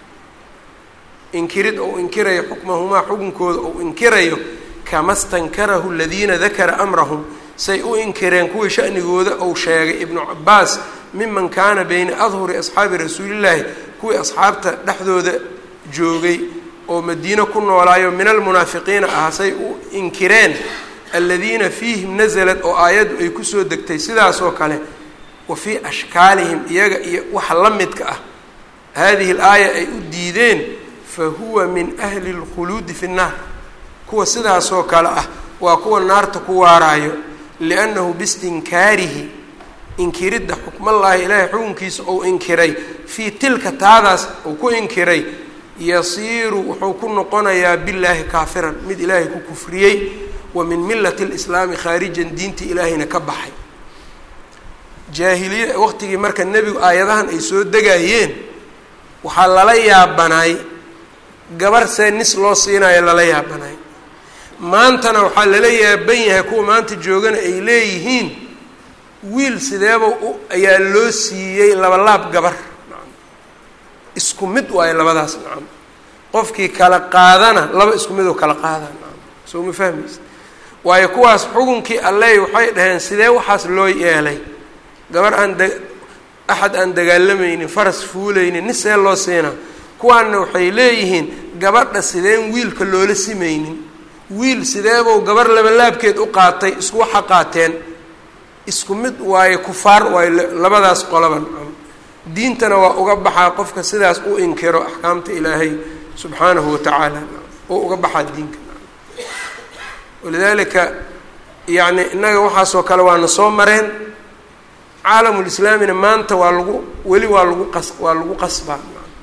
inkirid ou inkirayo xukmahumaa xukunkooda ou inkirayo kama stankarahu aladiina dakara amrahum say u inkireen kuwii shanigooda ou sheegay ibnu cabaas miman kaana beyna adhuri asxaabi rasuulillaahi kuwii asxaabta dhexdooda joogay oo madiino ku noolaayo min almunaafiqiina ah say u inkireen aladiina fiihim nasalad oo aayaddu ay kusoo degtay sidaasoo kale wa fii ashkaalihim iyaga iyo waxa la midka ah haadihi alaaya ay u diideen fa huwa min ahli اlkhuluudi fi nnaar kuwa sidaasoo kale ah waa kuwa naarta ku waaraayo liannahu biistinkaarihi inkiridda xukmallaahi ilaahay xukunkiisa ou inkiray fii tilka taadaas uu ku inkiray yasiiru wuxuu ku noqonayaa billaahi kaafiran mid ilaahay ku kufriyey wa min millati lislaami khaarijan diinta ilaahayna ka baxay jaahiliya waqtigii marka nebigu aayadahan ay soo degayeen waxaa lala yaabanaay gabar see nis loo siinayo lala yaabanaay maantana waxaa lala yaaban yahay kuwa maanta joogana ay leeyihiin wiil sideeba ayaa loo siiyey labalaab gabar isku mid waayo labadaas nacam qofkii kala qaadana laba isku midoo kala qaada nacam soo ma fahmaysa waayo kuwaas xukunkii alley waxay dhaheen sidee waxaas loo yeelay gabar aan da axad aan dagaalamaynin faras fuulaynin nis see loo siinaa kuwaanna waxay leeyihiin gabadha sideen wiilka loola simaynin wiil sideebou gabar labalaabkeed u qaatay isku waxa qaateen isku mid waayo kufaar waayo labadaas qolaban diintana waa uga baxaa qofka sidaas u inkiro axkaamta ilaahay subxaanahu watacaala oo uga baxaa diinka walidaalika yacni innaga waxaasoo kale waana soo mareen caalamulislaamina maanta waa lagu weli waa lagu qas waa lagu qasbaa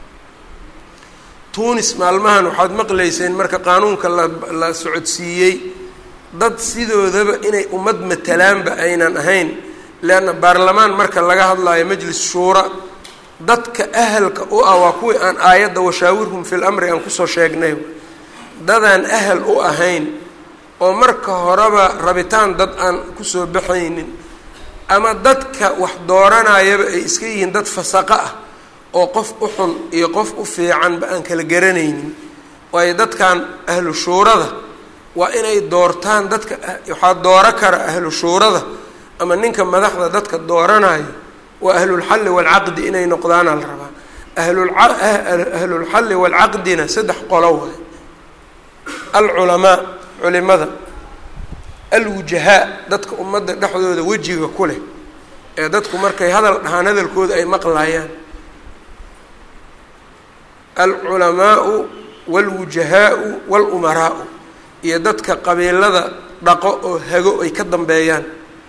tunis maalmahan waxaad maqlayseen marka qaanuunka la la socodsiiyey dad sidoodaba inay ummad matalaanba aynan ahayn leanna baarlamaan marka laga hadlayo majlis shuura dadka ahalka u ah waa kuwii aan aayadda washaawirhum fi lamri aan kusoo sheegnay dadaan ahal u ahayn oo marka horeba rabitaan dad aan kusoo baxaynin ama dadka wax dooranayaba ay iska yihiin dad fasaqo ah oo qof u xun iyo qof u fiicanba aan kala garanaynin waayo dadkan ahlu shuurada waa inay doortaan dadka waxaa dooro kara ahlu shuurada ama ninka madaxda dadka dooranayo waa ahlulxalli waalcaqdi inay noqdaana la rabaa ahlulxalli waalcaqdina saddex qolo waay alculamaa culimada alwujahaa dadka ummadda dhexdooda wejiga ku leh ee dadku markay hadal dhahaan hadalkooda ay maqlayaan alculamaau waalwujahaau waalumaraau iyo dadka qabiilada dhaqo oo hago ay ka dambeeyaan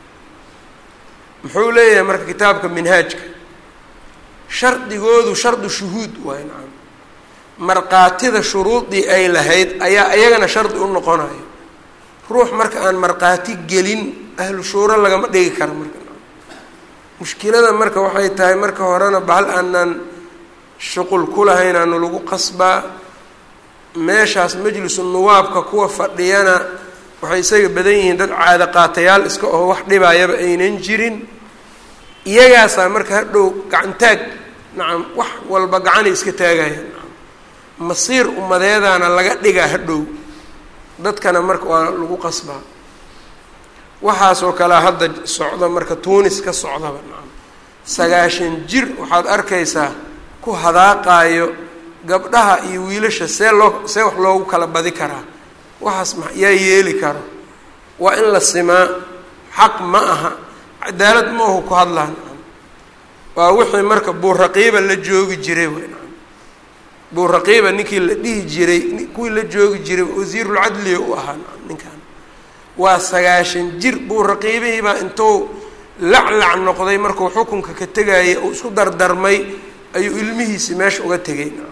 muxuu leeyahay marka kitaabka minhaajka shardigoodu shardu shuhuud waay nacam markaatida shuruudii ay lahayd ayaa iyagana shardi u noqonayo ruux marka aan markhaati gelin ahlu shuuro lagama dhigi karo marka mushkilada marka waxay tahay marka horena bahal aanan shuqul ku lahayn aanu lagu qasbaa meeshaas majlisu nuwaabka kuwa fadhiyana waxay isaga badan yihiin dad caado qaatayaal iska oo wax dhibayaba aynan jirin iyagaasaa marka hadhow gacantaag nacam wax walba gacanay iska taagayaan nacam masiir ummadeedaana laga dhigaa hadhow dadkana marka waa lagu qasbaa waxaasoo kalea hadda socda marka tuunis ka socdaba nacam sagaashan jir waxaad arkaysaa ku hadaaqaayo gabdhaha iyo wiilasha see loo see wax loogu kala badi karaa waxaas ma yaa yeeli karo waa in la simaa xaq ma aha cadaalad ma ahu ku hadlaa nacam waa wixii marka buuraqiiba la joogi jiray wey nacam buuraqiiba ninkii la dhihi jiray kuwii la joogi jiray wasiirulcadliga u ahaa nacam ninkan waa sagaashan jir buuraqiibihiibaa intuu laclac noqday markuu xukunka ka tegayay uu isku dardarmay ayuu ilmihiisi meesha uga tegay nacam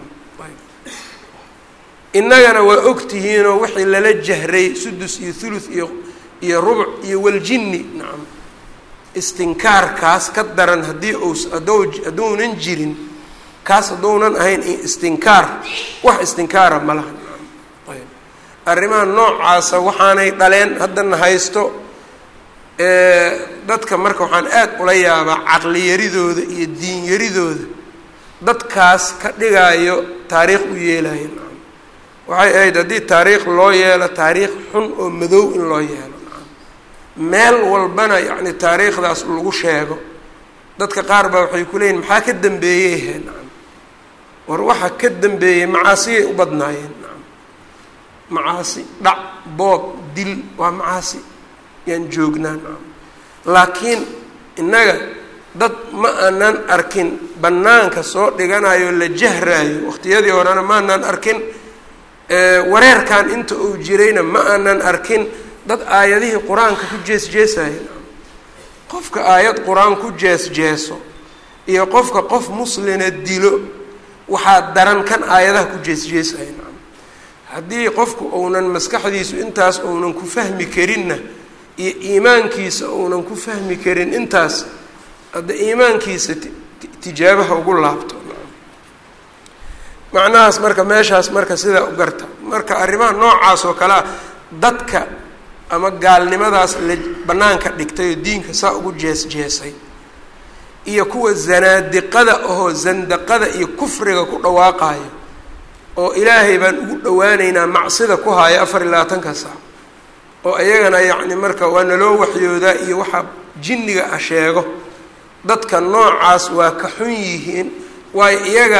innagana waa ogtihiinoo wixii lala jahray sudus iyo thuluth iyo iyo rubuc iyo waljinni nacam istinkaarkaas ka daran haddii uu haddou hadduunan jirin kaas hadduunan ahayn istinkaar wax istinkaara ma laha nacam ayb arrimaha noocaasa waxaanay dhaleen haddana haysto dadka marka waxaan aad ula yaabaa caqliyaridooda iyo diinyaridooda dadkaas ka dhigaayo taariikh u yeelayo nacam waxay ahayd haddii taariikh loo yeelo taariikh xun oo madow in loo yeelo nacam meel walbana yacni taariikhdaas lagu sheego dadka qaar baa waxay ku leeyihin maxaa ka dambeeyey he nacam war waxa ka dambeeyey macaasiyay u badnaayeen nacam macaasi dhac boob dil waa macaasi yaan joognaa nacam laakiin innaga dad ma aanan arkin bannaanka soo dhiganayo la jahraayo waqtiyadii horena ma aanan arkin wareerkan inta uu jirayna ma aanan arkin dad aayadihii qur-aanka ku jees jeesaya qofka aayad qur-aan ku jees jeeso iyo qofka qof muslina dilo waxaa daran kan aayadaha ku jees jeesaya nacam haddii qofku uunan maskaxdiisu intaas uunan ku fahmi karinna iyo iimaankiisa uunan ku fahmi karin intaas hadda iimaankiisa tijaabaha ugu laabto macnahaas marka meeshaas marka sidaa u garta marka arrimaha noocaas oo kale ah dadka ama gaalnimadaas la bannaanka dhigtay oo diinka saa ugu jees jeesay iyo kuwa zanaadiqada ahoo zandaqada iyo kufriga ku dhawaaqayo oo ilaahay baan ugu dhawaaneynaa macsida ku haayo afar iyo labaatanka saac oo iyagana yacni marka waa naloo waxyoodaa iyo waxa jinniga ah sheego dadka noocaas waa ka xun yihiin waayo iyaga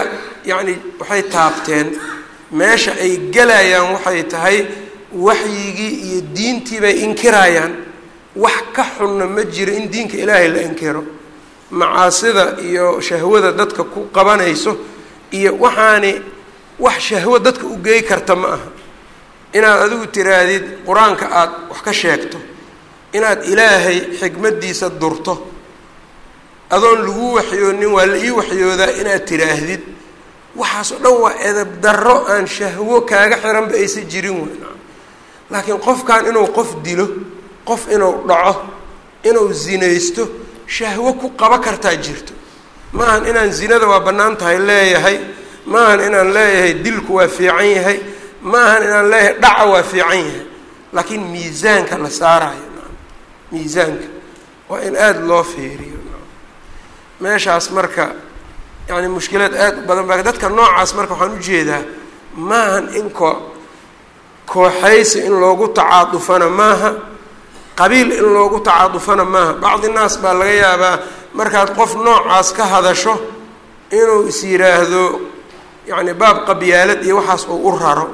yacni waxay taabteen meesha ay gelayaan waxay tahay waxyigii iyo diintii bay inkirayaan wax ka xunna ma jiro in diinka ilaahay la inkiro macaasida iyo shahwada dadka ku qabanayso iyo waxaani wax shahwo dadka u geey karta ma aha inaad adigu tiraahdid qur-aanka aada wax ka sheegto inaad ilaahay xikmaddiisa durto adoon lagu waxyoonin waa la ii waxyoodaa inaad tiraahdid waxaas oo dhan waa edab darro aan shahwo kaaga xiranba aysa jirin weyn laakiin qofkan inuu qof dilo qof inuu dhaco inuu zinaysto shahwo ku qaba kartaa jirto maahan inaan zinada waa bannaan tahay leeyahay maahan inaan leeyahay dilku waa fiican yahay maahan inaan leeyahay dhaca waa fiican yahay laakiin miisaanka la saarayo miisaanka waa in aada loo fiiriyo meeshaas marka yacni mushkilaad aada u badan baa dadka noocaas marka waxaan ujeedaa maahan in koo kooxaysi in loogu tacaadufana maaha qabiil in loogu tacaadufana maaha bacdi naas baa laga yaabaa markaad qof noocaas ka hadasho inuu is yidhaahdo yacni baab qabyaalad iyo waxaas uu u raro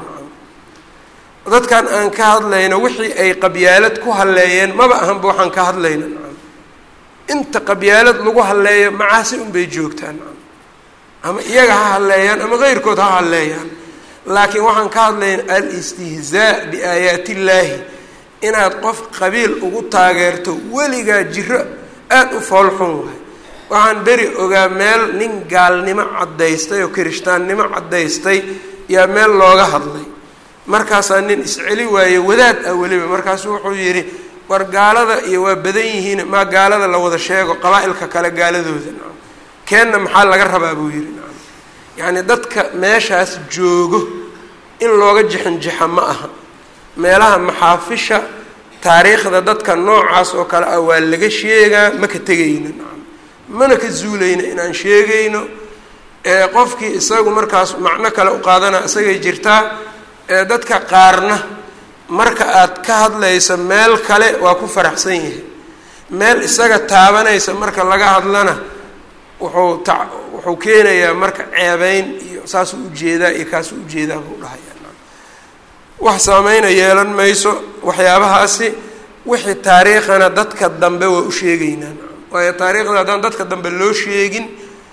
dadkan aan ka hadlayno wixii ay qabyaalad ku halleeyeen maba ahanba waxaan ka hadlayna inta qabyaalad lagu halleeyo macaasi unbay joogtaan ama iyaga ha halleeyaan ama keyrkood ha halleeyaan laakiin waxaan ka hadlayna alistihzaa biaayaat illaahi inaad qof qabiil ugu taageerto weligaa jiro aada u foolxun waay waxaan beri ogaa meel nin gaalnimo caddaystay oo kirishtaannimo caddaystay yaa meel looga hadlay markaasaa nin isceli waaye wadaad ah weliba markaasu wuxuu yidhi war gaalada iyo waa badan yihiin maa gaalada la wada sheego qabaa-ilka kale gaaladooda nacam keenna maxaa laga rabaa buu yidhi nacam yacni dadka meeshaas joogo in looga jixinjixa ma aha meelaha maxaafisha taariikhda dadka noocaas oo kale ah waa laga sheegaa ma ka tegayno nacam mana ka zuulayno inaan sheegayno qofkii isagu markaas macno kale u qaadana isagay jirtaa dadka qaarna marka aad ka hadlaysa meel kale waa ku faraxsan yahay meel isaga taabanaysa marka laga hadlana wuxuu ta wuxuu keenayaa marka ceebeyn iyo saasuu ujeedaa iyo kaasuu ujeedaa buu dhahayaa wax saameyna yeelan mayso waxyaabahaasi wixii taariikhana dadka dambe waa u sheegaynaa waayo taariikhda haddaan dadka dambe loo sheegin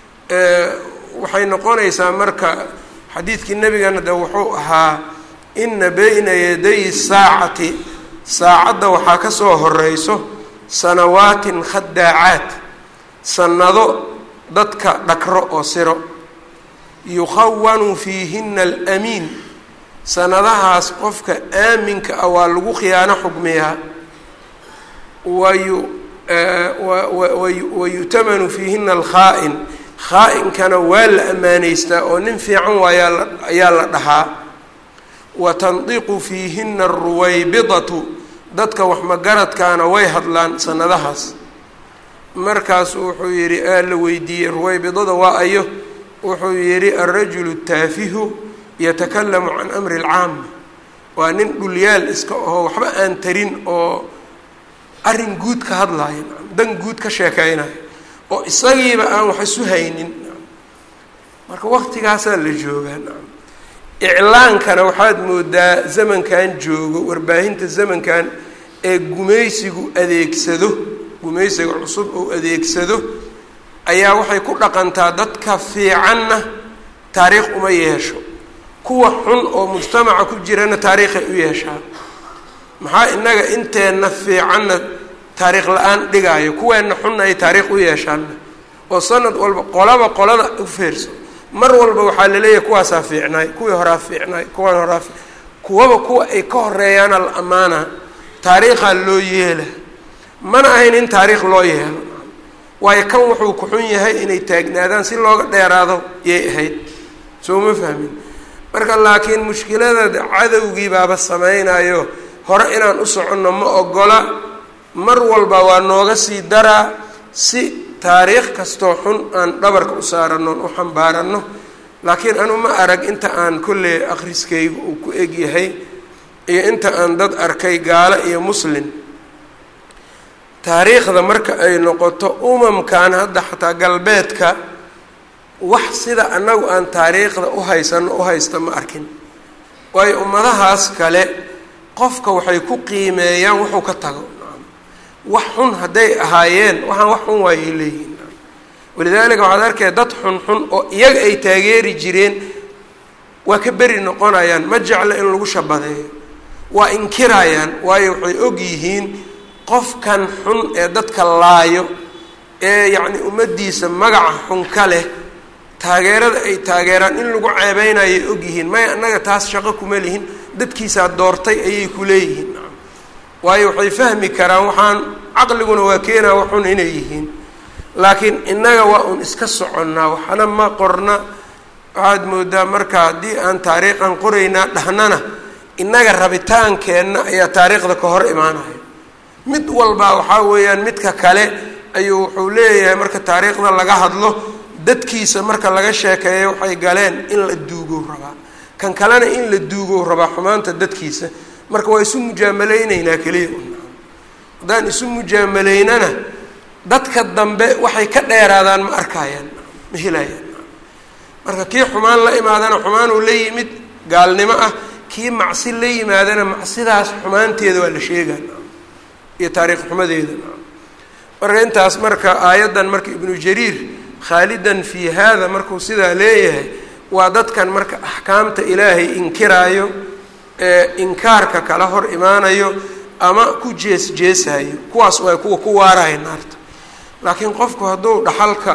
waxay noqonaysaa marka xadiidkii nebigana de wuxuu ahaa ina bayna yaday saacati saacadda waxaa ka soo horeyso sanawaatin khadaacaat sanado dadka dhakro oo siro yukhawanu fiihina alamiin sanadahaas qofka aaminka ah waa lagu khiyaano xugmiyaa wayu wayu'tamanu fiihina alkhaa'in khaa-inkana waa la ammaanaystaa oo nin fiican waayaa ayaa la dhahaa wa tandiqu fiihina aruwaybidatu dadka waxmagaradkaana way hadlaan sanadahaas markaasuu wuxuu yidhi aa la weydiiyey ruwaybidada waa ayo wuxuu yidhi alrajulu taafihu yatakalamu can amri alcaama waa nin dhulyaal iska aho waxba aan tarin oo arrin guud ka hadlaayo dan guud ka sheekeynayo oo isagiiba aan wax isu haynin marka waqtigaasaa la joogaa iclaankana waxaad moodaa zamankan joogo warbaahinta zamankan ee gumaysigu adeegsado gumaysiga cusub oo adeegsado ayaa waxay ku dhaqantaa dadka fiicanna taariikh uma yeesho kuwa xun oo mujtamaca ku jirana taariikhay u yeeshaa maxaa inaga inteenna fiicanna taariikh la-aan dhigaayo kuweenna xunna ay taariikh u yeeshaanna oo sanad walba qolaba qolada u feerso mar walba waxaa laleeyahay kuwaasaa fiicnaay kuwii horaa fiicnaay kuwaan horaa fi kuwaba kuwa ay ka horeeyaana la ammaana taariikhaa loo yeela mana ahayn in taariikh loo yeelo waayo kan wuxuu ku xun yahay inay taagnaadaan si looga dheeraado yay ahayd soo ma fahmin marka laakiin mushkilada cadowgii baaba samaynayo hore inaan u soconno ma ogola mar walba waa nooga sii daraa si taariikh kastoo xun aan dhabarka u saarano u xambaaranno laakiin anu ma arag inta aan kolley akhriskaygu uu ku eg yahay iyo inta aan dad arkay gaalo iyo muslin taariikhda marka ay noqoto umamkan hadda xataa galbeedka wax sida annagu aan taariikhda u haysano u haysta ma arkin waayo ummadahaas kale qofka waxay ku qiimeeyaan wuxuu ka tago wax xun hadday ahaayeen waxaan wax xun waayay leeyihin walidaalika waxaad arkaya dad xunxun oo iyaga ay taageeri jireen waa ka beri noqonayaan ma jecla in lagu shabadeeyo waa inkirayaan waayo waxay og yihiin qofkan xun ee dadka laayo ee yacni ummaddiisa magaca xun ka leh taageerada ay taageeraan in lagu ceebeynayay og yihiin maya annaga taas shaqo kuma lihin dadkiisaa doortay ayay ku leeyihiin waayo waxay fahmi karaan waxaan caqliguna waa keenaa waxun inay yihiin laakiin innaga waa un iska soconnaa waxna ma qorna waxaad moodaa marka haddii aan taariikhan qoraynaa dhahnana innaga rabitaankeenna ayaa taariikhda ka hor imaanaya mid walbaa waxaa weeyaan midka kale ayuu wuxuu leeyahay marka taariikhda laga hadlo dadkiisa marka laga sheekeeyo waxay galeen in la duugow rabaa kan kalena in la duugow rabaa xumaanta dadkiisa marka waa isu mujaamaleyneynaa keliya haddaan isu mujaamaleynana dadka dambe waxay ka dheeraadaan ma arkayaan ma helayaan marka kii xumaan la imaadana xumaanuu la yimid gaalnimo ah kii macsi la yimaadana macsidaas xumaanteeda waa la sheegaa iyo taariikh xumadeeda marka intaas marka aayaddan marka ibnu jariir khaalidan fii haada markuu sidaa leeyahay waa dadkan marka axkaamta ilaahay inkiraayo ee inkaarka kala hor imaanayo ama ku jees jeesayo kuwaas waa kuwa ku waaraya naarta laakiin qofku hadduu dhaxalka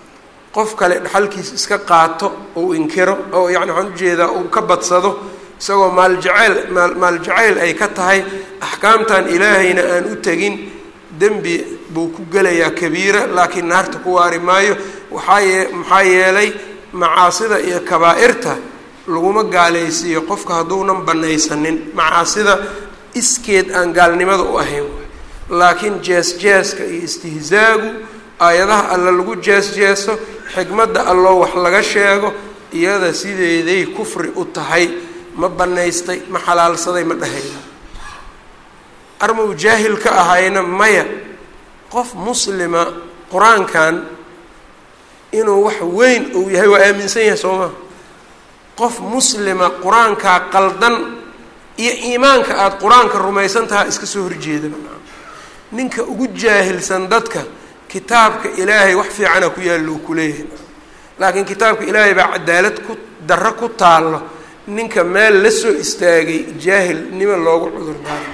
qof kale dhaxalkiisa iska qaato uu inkiro oo yani waxaan ujeedaa uu ka badsado isagoo maaljaceyl maal maaljacayl ay ka tahay axkaamtan ilaahayna aan u tegin dembi buu ku gelayaa kabiira laakiin naarta ku waari maayo waxaa yee maxaa yeelay macaasida iyo kabaa'irta laguma gaalaysiiyo qofka hadduunan banaysanin macaasida iskeed aan gaalnimada u ahayn laakiin jees-jeeska iyo istihzaagu aayadaha alla lagu jees-jeeso xikmadda alloo wax laga sheego iyada sideeday kufri u tahay ma banaystay ma xalaalsaday ma dhahayna armau jaahil ka ahayna maya qof muslima qur-aankan inuu wax weyn uu yahay waa aaminsan yahay soo maa qof muslima qur-aankaa qaldan iyo iimaanka aada qur-aanka rumaysan tahaa iska soo horjeedaba ninka ugu jaahilsan dadka kitaabka ilaahay wax fiicana ku yaallo uu kuleeyahay laakiin kitaabka ilaahay baa cadaalad ku darro ku taallo ninka meel la soo istaagay jaahilnimo loogu cudur daari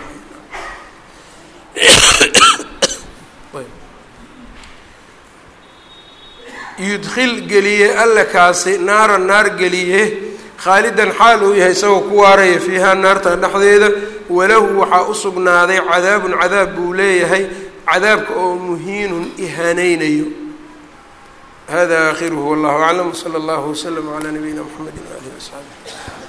yudkhil geliye alla kaasi naara naar geliye khaalidan xaal uu yahay isagoo ku waaraya fiihaa naarta dhexdeeda walahu waxaa u sugnaaday cadaabun cadaab buu leeyahay cadaabka oo muhiinun ihaaneynayo hada aakhiruhu wallahu aclam wsala allahu waslama calaa nabiyina mxamedi waalihi wasaxbi